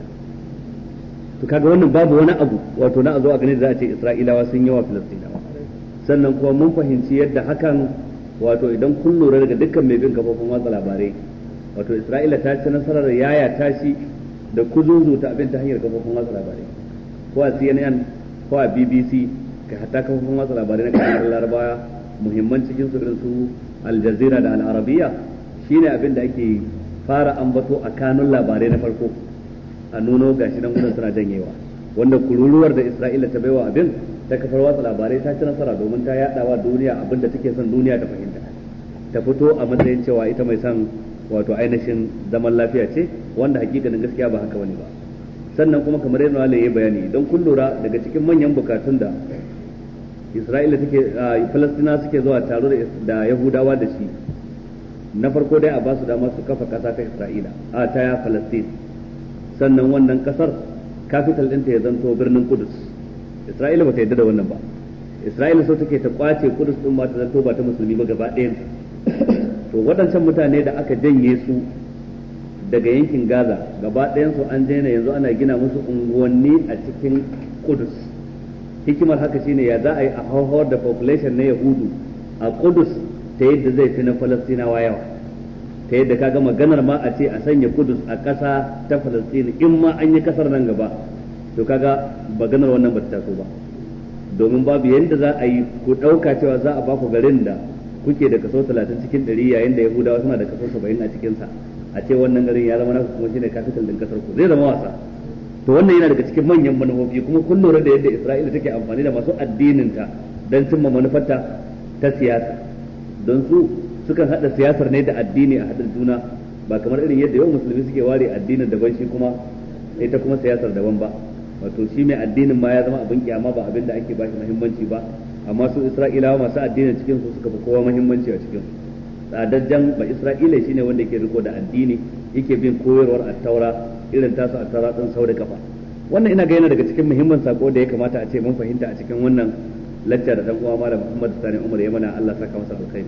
to kaga wannan babu wani abu wato na a zo a gani da za a ce isra'ilawa sun yawa filistinawa sannan kuma mun fahimci yadda hakan wato idan kun lura daga dukkan mai bin kafofin watsa labarai wato isra'ila ta ci nasarar yaya tashi da kuzuzu ta abin ta hanyar kafofin watsa labarai ko a cnn ko a bbc ka hatta kafofin watsa labarai na kasar larabawa muhimman cikin su irin su al jazeera da al arabiya shine abin da ake fara ambato a kanun labarai na farko a nuno gashi nan gudun suna janyewa wanda kururuwar da Isra'ila ta baiwa abin ta kafar watsa labarai ta ci nasara domin ta yada wa duniya abin da take son duniya ta fahimta ta fito a matsayin cewa ita mai son wato ainihin zaman lafiya ce wanda hakikanin gaskiya ba haka bane ba sannan kuma kamar yadda Allah ya bayani don kun lura daga cikin manyan bukatun da Isra'ila take Falastina suke zuwa taro da Yahudawa da shi na farko dai a ba su dama su kafa kasa ta Isra'ila a ta ya Falastin sannan wannan kasar capital ɗinta ya zanto birnin Kudus Isra'ila bata yadda da wannan ba Isra'ila so take ta kwace Kudus din ma ta zanto ba ta musulmi ba gaba ɗayan to waɗancan mutane da aka janye su daga yankin Gaza gaba ɗayan su an daina yanzu ana gina musu unguwanni a cikin Kudus hikimar haka shine ya za a yi a hauhawar da population na Yahudu a Kudus ta yadda zai fi na Falastinawa yawa ta yadda kaga maganar ma a ce a sanya kudus a ƙasa ta falastini in ma an yi kasar nan gaba to kaga maganar wannan ba ta taso ba domin babu yadda za a yi ku ɗauka cewa za a ba ku garin da kuke da kaso talatin cikin ɗari yayin da yahudawa suna da kaso saba'in a cikinsa a ce wannan garin ya zama naku kuma shine capital ɗin kasar ku zai zama wasa to wannan yana daga cikin manyan manufofi kuma kun lura da yadda isra'ila take amfani da masu addininta don cimma manufarta ta siyasa don su sukan hada siyasar ne da addini a hadin juna ba kamar irin yadda yau musulmi suke ware addinin daban shi kuma ita kuma siyasar daban ba wato shi mai addinin ma ya zama abin kyama ba abin da ake ba shi muhimmanci ba amma su isra'ilawa masu addinin cikin su suka fi kowa muhimmanci a cikin tsadajjan ba isra'ila shine wanda yake riko da addini yake bin koyarwar attaura irin tasu attaura din sau da kafa wannan ina ga yana daga cikin muhimman sako da ya kamata a ce mun fahimta a cikin wannan lacca da dan uwa malam Muhammad Sani Umar ya mana Allah saka masa alkhairi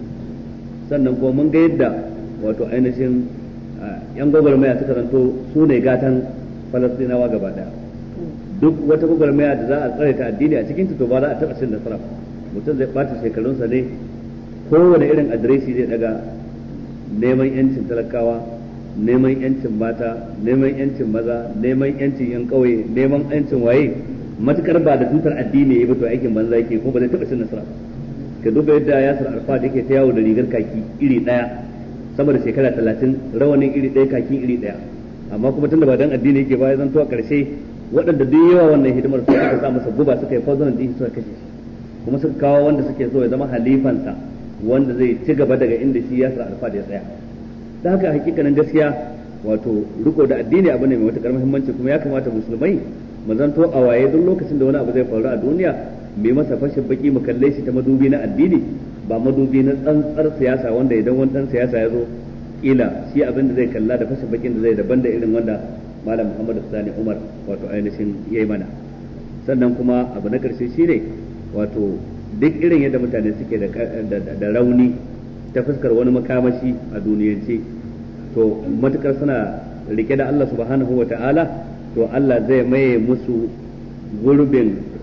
sannan kuma mun ga yadda wato ainihin yan gwagwarmaya suka zanto su ne gatan falastinawa gaba daya duk wata gwagwarmaya da za a tsare ta addini a cikin to ba za a taɓa cin nasara mutum zai ɓata shekarunsa ne kowane irin adireshi zai daga neman yancin talakawa neman yancin mata neman yancin maza neman yancin yan ƙauye neman yancin waye matukar ba da tutar addini ya ba to aikin banza yake ko ba zai taɓa cin nasara ka duba yadda yasir arfat yake ta yawo da rigar kaki iri daya sama da shekara talatin rawanin iri daya kaki iri daya amma kuma tunda ba dan addini yake ba ya zanto a karshe waɗanda duk yawa wannan hidimar su aka sa masa guba suka yi fauzanan din suka kashe shi kuma suka kawo wanda suke so ya zama halifansa wanda zai ci gaba daga inda shi yasir arfat ya tsaya da haka hakikanin gaskiya wato riko da addini abu ne mai matukar muhimmanci kuma ya kamata musulmai mu zanto a waye duk lokacin da wani abu zai faru a duniya mai masa fashin baki mu kalle shi ta madubi na addini ba madubi na tsantsar siyasa wanda idan wani dan siyasa ya zo kila shi abin da zai kalla da fashin bakin da zai daban da irin wanda malam Muhammad Sani Umar wato ainihin yayi mana sannan kuma abu na karshe shine wato duk irin yadda mutane suke da rauni ta fuskar wani makamashi a duniyance to matukar suna rike da Allah subhanahu wa ta'ala to Allah zai maye musu gurbin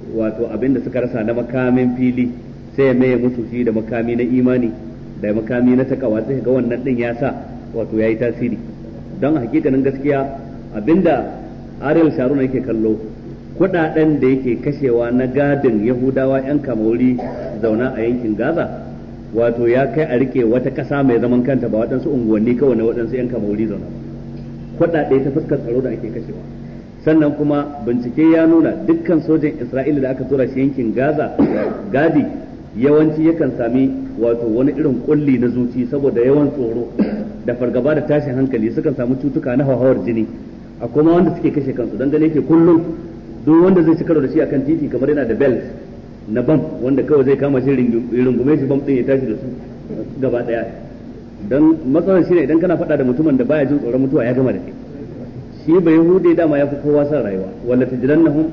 wato abin da suka rasa na makamin fili sai ya maye musu shi da makami na imani da makami na takawa sai ga wannan din ya sa wato yayi tasiri don hakikanin gaskiya abinda Ariel Sharon yake kallo kudaden da yake kashewa na gadin Yahudawa yan kamauri zauna a yankin Gaza wato ya kai a rike wata kasa mai zaman kanta ba waɗansu unguwanni kawai na waɗansu yan kamauri zauna ba kudade ta fuskar tsaro da ake kashewa sannan kuma bincike ya nuna dukkan sojan Isra'ila da aka tura shi yankin Gaza gadi yawanci yakan sami wato wani irin kulli na zuci saboda yawan tsoro da fargaba da tashin hankali sukan samu cutuka na hauhawar jini a kuma wanda suke kashe kansu don gane ke kullum duk wanda zai ci karo da shi akan titi kamar yana da belt na bam wanda kawai zai kama shi rungume shi bam din ya tashi da su gaba daya don matsalar shine idan kana faɗa da mutumin da baya jin tsoron mutuwa ya gama da kai shi bai hude dama ya fi kowa son rayuwa wala tajidannahum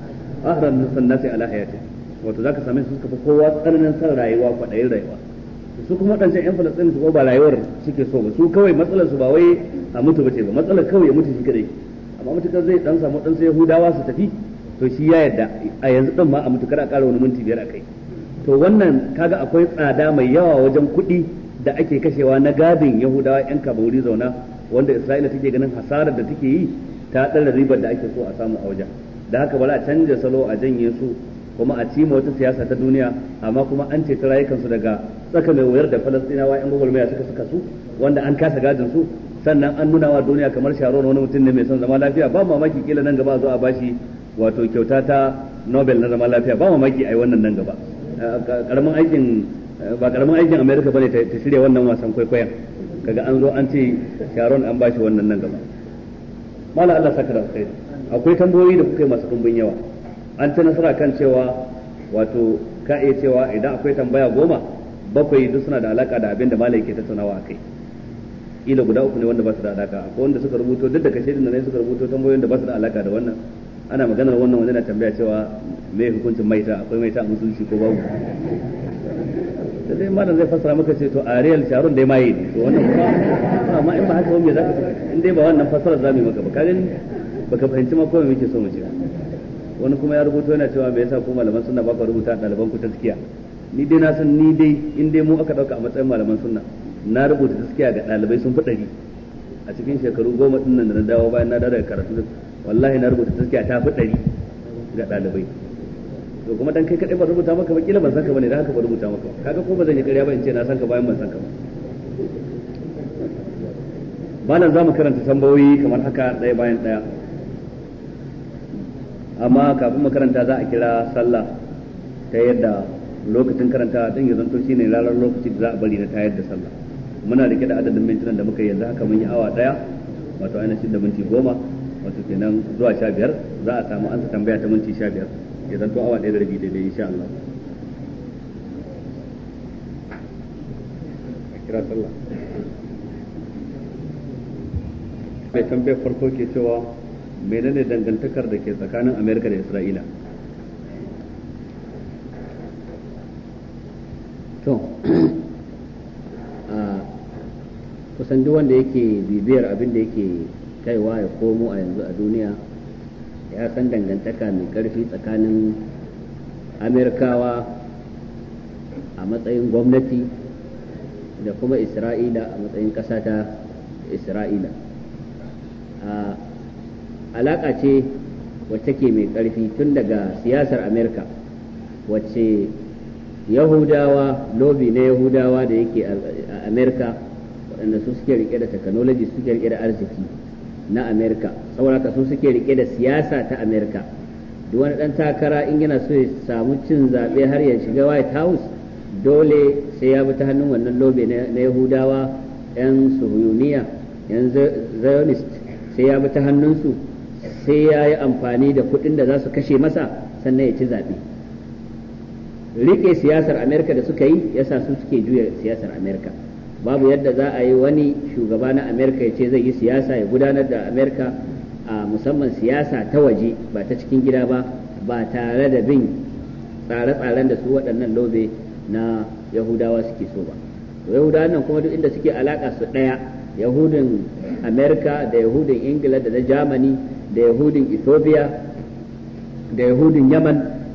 ahran nasi ala hayati wato zaka same su suka fi kowa tsananin son rayuwa kwaɗayin rayuwa su kuma waɗancan yan falastin su ba rayuwar suke so ba su kawai matsalar su ba wai a mutu bace ba matsalar kawai ya mutu shi kadai amma mutukar zai dan samu dan sai yahudawa su tafi to shi ya yarda a yanzu din ma a mutu kada a ƙara wani minti biyar a kai to wannan kaga akwai tsada mai yawa wajen kuɗi da ake kashewa na gadin yahudawa yan kaburi zauna wanda isra'ila take ganin hasarar da take yi ta ɗara ribar da ake so a samu a wajen da haka bari a canja salo a janye su kuma a cima wata siyasa ta duniya amma kuma an ce ta rayukansu daga tsaka mai wuyar da falastinawa yan gwagwarmaya suka suka su wanda an kasa gadin su sannan an nuna wa duniya kamar sharon wani mutum ne mai son zama lafiya ba mamaki kila nan gaba zo a bashi wato kyauta ta nobel na zama lafiya ba mamaki ai wannan nan gaba karamin aikin ba karamin aikin america bane ta shirya wannan wasan kwaikwayon kaga an zo an ce sharon an bashi wannan nan gaba mala Allah saka da alkhairi akwai tambayoyi da kuka yi masu dumbin yawa an ci nasara kan cewa wato ka iya cewa idan akwai tambaya goma bakwai duk suna da alaka da abin da malai ke tattaunawa a kai kila guda uku ne wanda ba su da alaka akwai wanda suka rubuto duk da kashe da ne suka rubuto tambayoyin da ba su da alaka da wannan ana maganar wannan wanda na tambaya cewa me hukuncin maita akwai maita a musulunci ko babu da dai malam zai fassara maka ce to Ariel Sharon dai mai ne to wannan kuma amma in ba haka ba me zaka in dai ba wannan fassara za mu yi maka ba ka gani baka fahimci ma komai muke so mu ce wani kuma ya rubuto yana cewa me yasa ku malaman sunna ba ku rubuta ɗaliban ku taskiya ni dai na san ni dai in dai mu aka dauka a matsayin malaman sunna na rubuta taskiya ga ɗalibai sun fi ɗari a cikin shekaru goma ɗin nan da na dawo bayan na dawo daga karatu wallahi na rubuta taskiya ta fi ɗari ga ɗalibai to kuma dan kai kadai ba rubuta maka ba kila ban san ka bane dan haka ba rubuta maka kaga ko ba zan yi ƙarya ba in ce na san ka bayan ban san ka ba malam za mu karanta tambayoyi kamar haka ɗaya bayan ɗaya amma kafin makaranta za a kira sallah ta yadda lokacin karanta din ya zanto shine ranar lokaci da za a bari na tayar da sallah muna rike da adadin mintunan da muka yanzu haka mun yi awa daya wato ainihin da minti goma wato kenan zuwa sha biyar za a samu ansa tambaya ta minti sha biyar ya zanto awa ɗaya da rabi daidai insha Allah kira sallah mai tambayar farko ke cewa menene dangantakar da ke tsakanin amerika da isra'ila to kusan duk wanda yake bibiyar abin da yake kaiwa ya komo a yanzu a duniya ya san dangantaka mai karfi tsakanin amerikawa a matsayin gwamnati da kuma isra'ila a matsayin ƙasa ta isra'ila alaƙa ce wacce ke mai ƙarfi tun daga siyasar amerika wacce yahudawa lobi na yahudawa da yake a amerika waɗanda su suke rike da technology suke rike da arziki na amerika saboda su suke rike da siyasa ta amerika duk wani ɗan takara in yana so ya samu cin zaɓe har ya shiga white house dole sai ya bi ta hannun wannan lobe na yahudawa 'yan suhuyuniya 'yan zionist sai ya bi ta hannunsu sai ya yi amfani da kuɗin da za su kashe masa sannan ya ci zaɓe rike siyasar amerika da suka yi yasa su suke juya siyasar amerika babu yadda za a yi wani shugaba na amerika ya ce zai yi siyasa ya gudanar da amerika a musamman siyasa ta waje ba ta cikin gida ba ba tare da bin tsare-tsaren da su waɗannan lobe na yahudawa suke so ba yahudawan nan kuma duk inda suke alaka su ɗaya yahudin amerika da yahudin ingila da na germany da yahudin ethiopia da yahudin yaman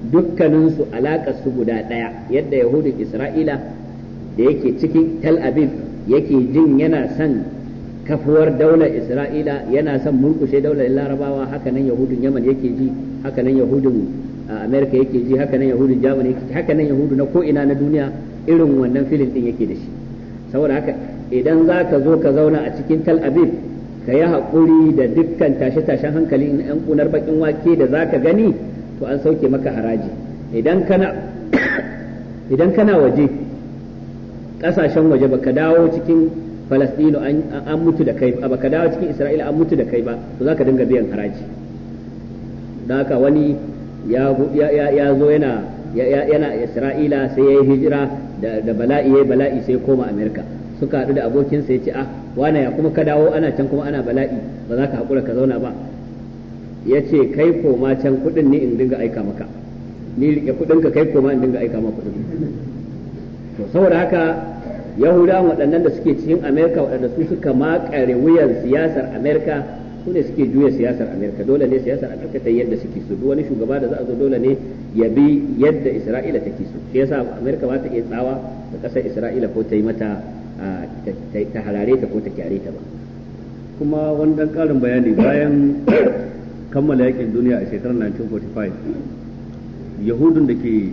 dukkaninsu alaƙar su guda ɗaya yadda yahudun isra'ila da yake cikin tel aviv yake jin yana son kafuwar daular isra'ila yana son mulkushe daular larabawa hakanan yahudun yaman yake ji hakanan yahudun amerika yake ji hakanan yahudun germany yake ji hakanan yahudu na ko'ina na duniya irin wannan filin din yake da shi saboda haka idan za ka zo ka zauna a cikin tel aviv ka yi haƙuri da dukkan tashe-tashen hankali na 'yan kunar bakin wake da za ka gani to an sauke maka haraji idan kana idan kana waje ƙasashen waje baka dawo cikin falastino an mutu da kai ba baka dawo cikin isra'ila an mutu da kai ba to za ka dinga biyan haraji don haka wani ya zo yana yana isra'ila sai ya yi hijira da bala'i ya bala'i sai koma amerika suka haɗu da abokinsa ya ce ah wane ya kuma ka dawo ana can kuma ana bala'i ba za ka haƙura ka zauna ba ya ce kai koma can kuɗin ne in dinga aika maka ni rike kuɗin ka kai koma in dinga aika maka kuɗin to saboda haka yahudawan waɗannan da suke cikin amerika waɗanda su suka makare wuyan siyasar amerika su ne suke juya siyasar amerika dole ne siyasar amerika ta yadda suke so duk wani shugaba da za a zo dole ne ya bi yadda isra'ila take so shi yasa amerika ba ta iya tsawa da ƙasar isra'ila ko ta yi mata ta harare ta ko ta kyare ta ba kuma wani dan karin bayani bayan kammala yakin duniya a shekarar 1945 yahudun da ke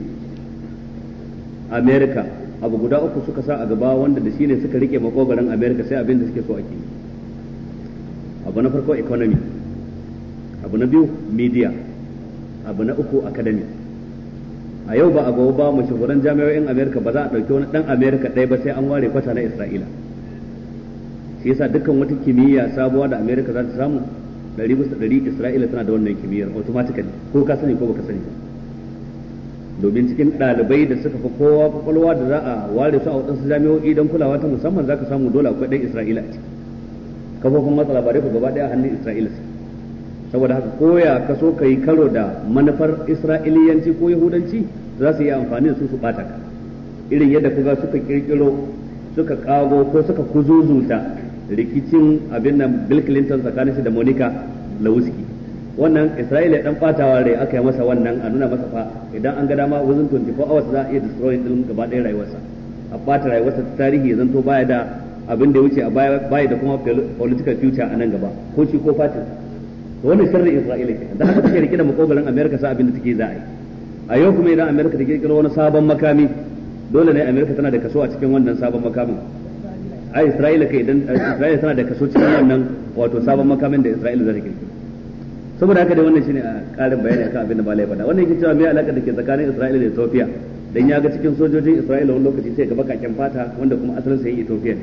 amerika abu guda uku suka sa a gaba wanda da shine suka rike makogaran amerika sai abin da suke so ake abu na farko economy abu na biyu media abu na uku academy a yau ba a gobe ba mashahuran jami'o'in amerika ba za a ɗauki wani ɗan amerika ɗaya ba sai an ware kwata na isra'ila shi yasa dukkan wata kimiyya sabuwa da amerika za ta samu ɗari bisa ɗari isra'ila tana da wannan kimiyyar automatically ko ka sani ko baka sani domin cikin ɗalibai da suka fi kowa kwakwalwa da za a ware su a waɗansu jami'o'i don kulawa ta musamman za ka samu dole akwai ɗan isra'ila a ciki kafofin matsa labarai ku gaba ɗaya hannun isra'ila saboda haka koya ka so ka yi karo da manufar isra'iliyanci ko yahudanci za su yi amfani da su su ɓata ka irin yadda kuga suka kirkiro suka kago ko suka kuzuzuta rikicin abin nan bill clinton tsakanin shi da monica lewinsky wannan isra'ila dan batawa rai aka yi masa wannan a nuna masa fa idan an ga dama within 24 hours za a iya destroy din gaba ɗaya rayuwarsa a bata rayuwarsa ta tarihi ya zanto baya da abin da ya wuce a baya baya da kuma political future a nan gaba ko shi ko fatin to wannan sharri isra'ila ke dan haka take rike da makogarin america sa abin da take za a yi a yau kuma idan america ta kirkiro wani sabon makami dole ne america tana da kaso a cikin wannan sabon makamin a isra'ila kai idan isra'ila tana da kaso cikin wannan wato sabon makamin da isra'ila za ta kirkiro saboda haka dai wannan shine a karin bayani akan abin da malai faɗa wannan yake cewa me alaka da ke tsakanin Isra'ila da Ethiopia dan ya ga cikin sojojin Isra'ila wani lokaci sai ga bakaken fata wanda kuma asalin sa yi Ethiopia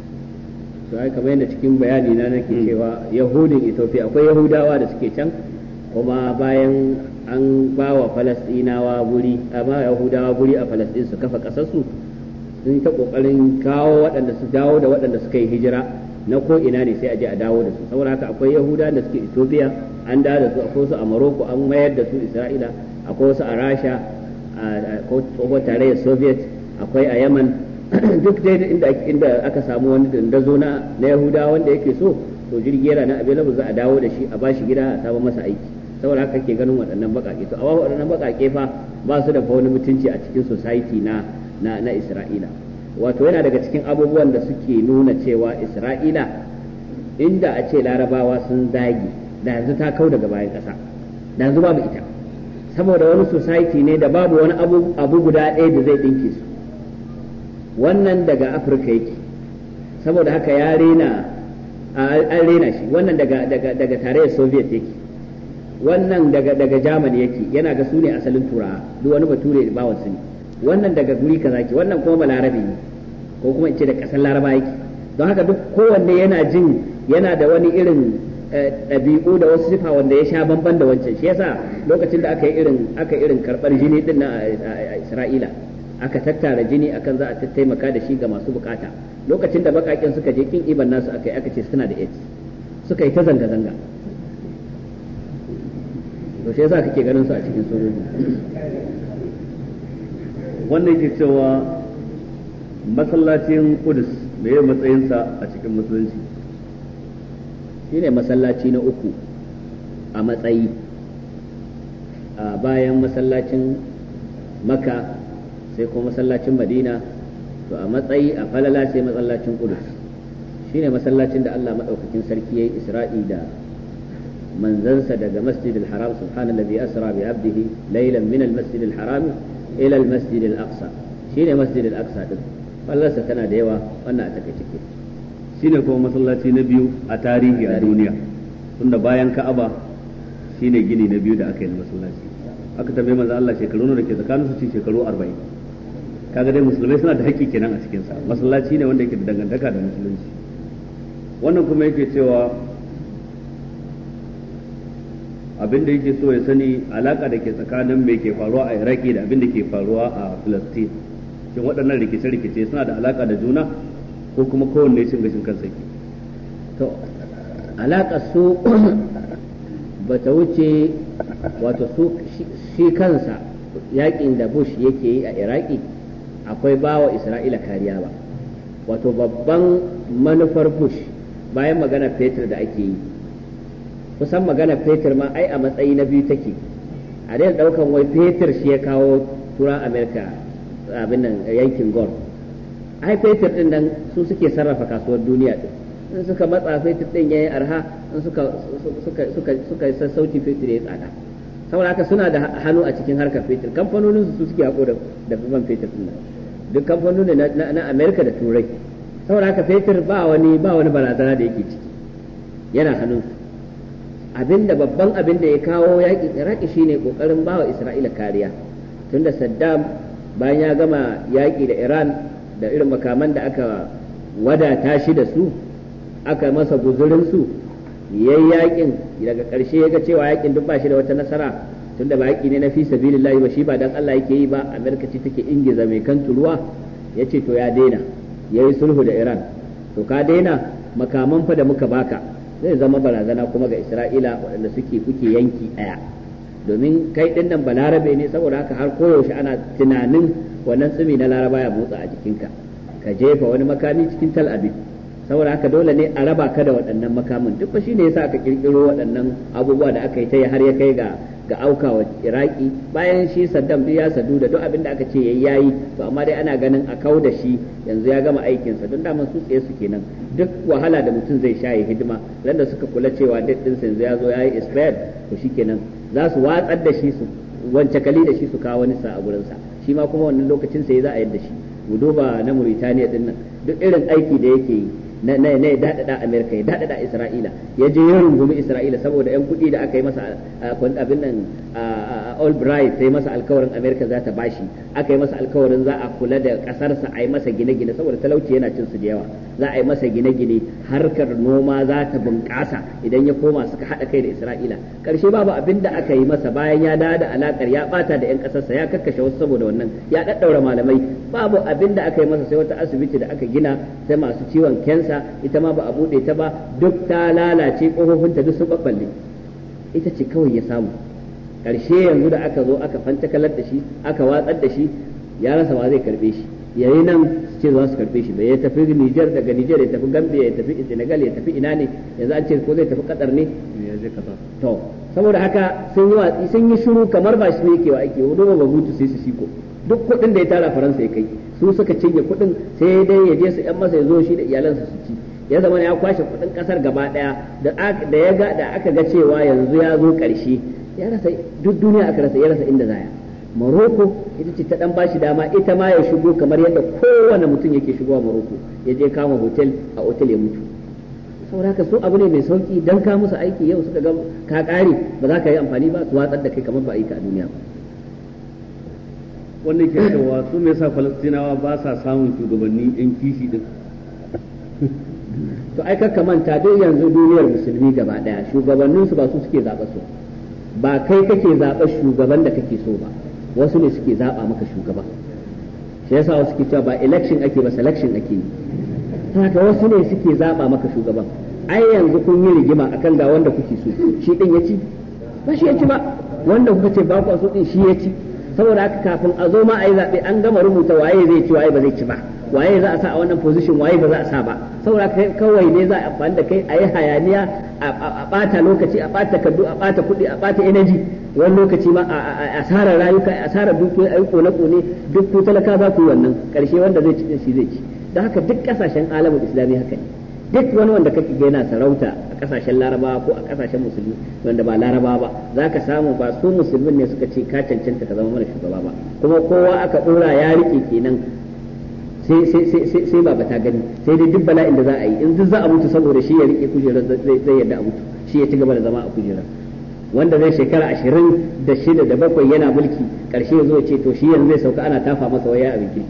to ai kamar yadda cikin bayani na nake cewa yahudin Ethiopia akwai yahudawa da suke can kuma bayan an ba wa falastinawa guri amma yahudawa guri a falastin su kafa kasarsu sun ta kokarin kawo waɗanda su dawo da waɗanda suka yi hijira na ko ina ne sai a je a dawo da su saboda haka akwai yahuda da suke ethiopia an dawo da su akwai wasu a morocco an mayar da su isra'ila akwai wasu a rasha a tsohon tarayyar soviet akwai a yaman duk dai inda inda aka samu wani dandazo na na yahuda wanda yake so to jirgi yana na available za a dawo da shi a bashi gida a sabon masa aiki saboda haka ke ganin waɗannan baƙaƙe to a waɗannan baƙaƙe fa ba su da wani mutunci a cikin society na na na isra'ila wato yana daga cikin abubuwan da suke nuna cewa isra'ila inda a ce larabawa sun zagi da yanzu ta kau daga bayan ƙasa da yanzu babu ita saboda wani society ne da babu wani abu, abu guda ɗaya da zai ɗinke su wannan daga afirka yake saboda haka ya rena an rena shi wannan daga daga daga tarayyar soviet yake wannan daga daga germany yake yana ga su ne asalin turawa duk wani bature da bawan su ne wannan daga guri kaza ke wannan kuma balarabe ne ko kuma ce da kasar laraba yake don haka duk kowanne yana jin yana da wani irin ɗabi'u da wasu sifa wanda ya sha bamban da wancan shi yasa lokacin da aka yi irin aka irin karɓar jini din nan a Isra'ila aka tattara jini akan za a taimaka da shi ga masu bukata lokacin da bakakin suka je kin iban nasu aka yi aka ce suna da AIDS suka yi ta zanga zanga to shi yasa kake ganin su a cikin sojoji wannan yake cewa masallacin Kudus me ya matsayinsa a cikin musulunci shine masallaci na uku a matsayi bayan masallacin maka sai kuma masallacin madina to a matsayi a falala sai masallacin kudus shine masallacin da Allah maɗaukakin sarki ya yi isra'i da manzansa daga masjidil haram subhanallazi asra bi abdihi laylan min al-masjidil haram ila al-masjidil aqsa shine masjidil aqsa din fallarsa tana da yawa wannan a take ciki shine kuma masallaci na biyu a tarihi a duniya tunda bayan ka'aba shine gini na biyu da aka yi na masallaci aka tambaye manzo Allah shekaru da ke tsakanin su ci shekaru 40 kaga dai musulmai suna da haƙƙi kenan a cikin sa masallaci ne wanda yake da dangantaka da musulunci wannan kuma yake cewa abin da yake so ya sani alaka da ke tsakanin mai ke faruwa a Iraki da abin da ke faruwa a Palestine shin waɗannan rikice-rikice suna da alaka da juna ko kuma kowanne cin gashin kansa ke to alaka su bata wuce wato su shi kansa yakin da Bush yake yi a Iraki akwai bawa Isra'ila kariya ba wato babban manufar Bush bayan magana fetur da ake yi kusan magana fetur ma ai a matsayi na biyu take a dai daukan wai fetur shi ya kawo turan Amerika abin nan yankin Gulf ai fetur din nan su suke sarrafa kasuwar duniya din in suka matsa fetur din yayi arha in suka suka suka suka sassauci fetur yayi tsada saboda haka suna da hannu a cikin harkar fetur kamfanonin su suke hako da da man fetur din nan duk kamfanonin na na America da Turai saboda haka fetur ba wani ba wani barazana da yake ciki yana hannun abinda babban abin da ya kawo yakin Iraki shine kokarin bawa Isra'ila kariya tunda Saddam bayan ya gama yaki da Iran da irin makaman da aka wadata shi da su aka masa guzurin su yayi yakin daga ƙarshe ya ga cewa yakin duk ba shi da wata nasara tunda ba yaki ne na fi sabilillahi ba shi ba dan Allah yake yi ba Amerika ce take ingiza mai kan turuwa yace to ya daina yayi sulhu da Iran to ka daina makaman fa da muka baka zai zama barazana kuma ga Isra'ila waɗanda suke kuke yanki ɗaya domin kai ɗin nan balarabe ne saboda haka har koyaushe ana tunanin wannan tsumi na laraba ya motsa a jikinka ka jefa wani makami cikin tal abin saboda haka dole ne a raba ka da waɗannan makamin duk ba shine yasa aka kirkiro waɗannan abubuwa da aka yi ta har ya kai ga ga aukawa iraki bayan shi saddam duk ya sadu da duk abin da aka ce yayi yayi to amma dai ana ganin a kau da shi yanzu ya gama aikinsa don daman su tsaye su kenan duk wahala da mutum zai sha ya hidima da suka kula cewa date din yanzu ya zo yayi expired to shikenan za su watsar da shi su wance kali da shi su kawo wani sa a gurinsa shi ma kuma wannan lokacin sai za a yadda shi mu duba na Mauritania din nan duk irin aiki da yake yi na na ya dadada Amerika ya dadada Isra'ila ya je ya rungumi Isra'ila saboda yan kuɗi da aka yi masa abin nan Albright sai masa alkawarin Amerika za ta bashi aka yi masa alkawarin za a kula da ƙasarsa a yi masa gine-gine saboda talauci yana cin su da yawa za a yi masa gine-gine harkar noma za ta bunƙasa idan ya koma suka haɗa kai da Isra'ila ƙarshe babu abin da aka yi masa bayan ya dawo da alakar ya bata da yan ƙasarsa ya kakkashe wasu saboda wannan ya daddaura malamai babu abin da aka yi masa sai wata asibiti da aka gina sai masu ciwon kensa ita ma ba a buɗe ta ba duk ta lalace ƙofofinta duk sun babballe ita ce kawai ya samu ƙarshe yanzu da aka zo aka fantakalar da shi aka watsar da shi ya rasa wa zai karɓe shi yayi nan ce za su karɓe shi bai ya tafi Niger daga Niger ya tafi Gambia ya tafi Senegal ya tafi ina ne yanzu an ce ko zai tafi Qatar ne ya je kasa to saboda haka sun yi watsi sun yi shiru kamar ba shi ne yake wa ake wani ba hutu sai su siko duk kuɗin da ya tara faransa ya kai su suka cinye kuɗin sai dai ya je su yan masa ya zo shi da iyalansa su ci ya zama ya kwashe kuɗin ƙasar gaba ɗaya da ya ga da aka ga cewa yanzu ya zo ƙarshe ya rasa duk duniya aka rasa ya rasa inda zaya Morocco ita ce ta dan bashi dama ita ma ya shigo kamar yadda kowane mutum yake shigowa Morocco ya je kama hotel a hotel ya mutu saboda haka su abu ne mai sauki dan ka musu aiki yau suka ga ka kare ba za ka yi amfani ba su watsar da kai kamar ba aika a duniya ba wannan ke cewa su me yasa falastinawa ba sa samun shugabanni yan kishi din to ai kakka manta dai yanzu duniyar musulmi gaba daya shugabannin su ba su suke zaɓa su ba kai kake zaɓa shugaban da kake so ba wasu ne suke zaɓa maka shugaba shi yasa wasu ke cewa ba election ake ba selection ake yi haka wasu ne suke zaɓa maka shugaban ai yanzu kun yi rigima akan ga wanda kuke so shi din ya ci ba shi ya ci ba wanda kuka ce ba ku so din shi ya ci saboda haka kafin a zo ma a yi zaɓe an gama rubuta waye zai ci waye ba zai ci ba waye za a sa a wannan position waye ba za a sa ba saboda kawai ne za a amfani da kai a yi hayaniya a ɓata lokaci a ɓata kaddu a ɓata kuɗi a ɓata energy wani lokaci ma a asarar rayuka a asarar dukiyoyi ayi kone kone duk ku talaka za ku yi wannan karshe wanda zai ci shi zai ci don haka duk kasashen alamun islami haka ne duk wani wanda kake ga yana sarauta a kasashen larabawa ko a kasashen musulmi wanda ba larabawa ba za ka samu ba su musulmin ne suka ce ka cancanta ka zama mana shugaba ba kuma kowa aka dora ya rike kenan sai sai sai sai ba ta gani sai dai duk bala'in da za a yi in duk za a mutu saboda shi ya rike kujerar zai yadda a mutu shi ya ci gaba da zama a kujerar wanda zai shekara ashirin da shida da bakwai yana mulki karshe ya zo ce to shi yanzu zai sauka ana tafa masa waya a bikin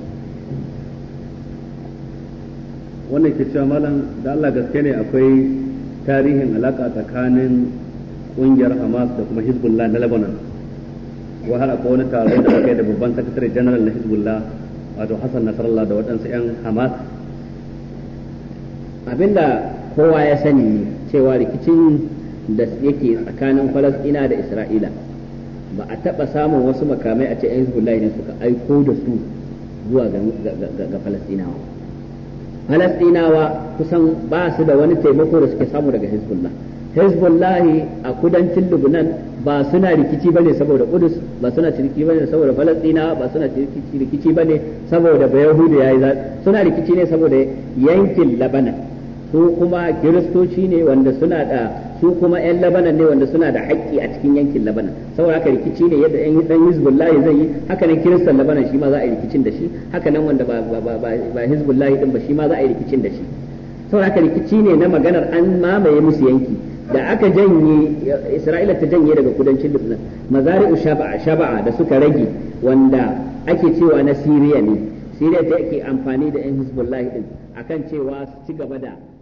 wannan ke cewa malam da Allah gaske ne akwai tarihin alaka tsakanin kungiyar Hamas da kuma Hezbollah na Lebanon wa har akwai wani taro da aka yi da babban sakatare general na Hezbollah wato Hassan Nasrallah da waɗansu 'yan Hamas abinda kowa ya sani cewa rikicin da yake tsakanin Falasɗina da Isra'ila ba a taɓa samun wasu makamai a ce 'yan Hezbollah ne suka aiko da su zuwa ga Falasɗinawa Falasɗinawa kusan ba su da wani taimako da suke samu daga Hezbollah. Hezbollah a kudancin Lubnan ba suna rikici bane saboda Kudus ba suna rikici bane saboda Falasɗinawa ba suna rikici bane saboda Bayahudu yayi suna rikici ne saboda yankin Labanan su kuma kiristoci ne wanda suna da su kuma 'yan labanan ne wanda suna da haƙƙi a cikin yankin labanan saboda haka rikici ne yadda 'yan dan hizbullah zai yi haka nan kiristan labanan shi ma za a yi rikicin da shi haka nan wanda ba ba ba ba hizbullah din ba shi ma za a yi rikicin da shi saboda haka rikici ne na maganar an mamaye musu yanki da aka janye isra'ila ta janye daga kudancin lubnan mazari'u shaba'a shaba'a da suka rage wanda ake cewa na siriya ne siriya ta ke amfani da 'yan hizbullah din akan cewa su ci gaba da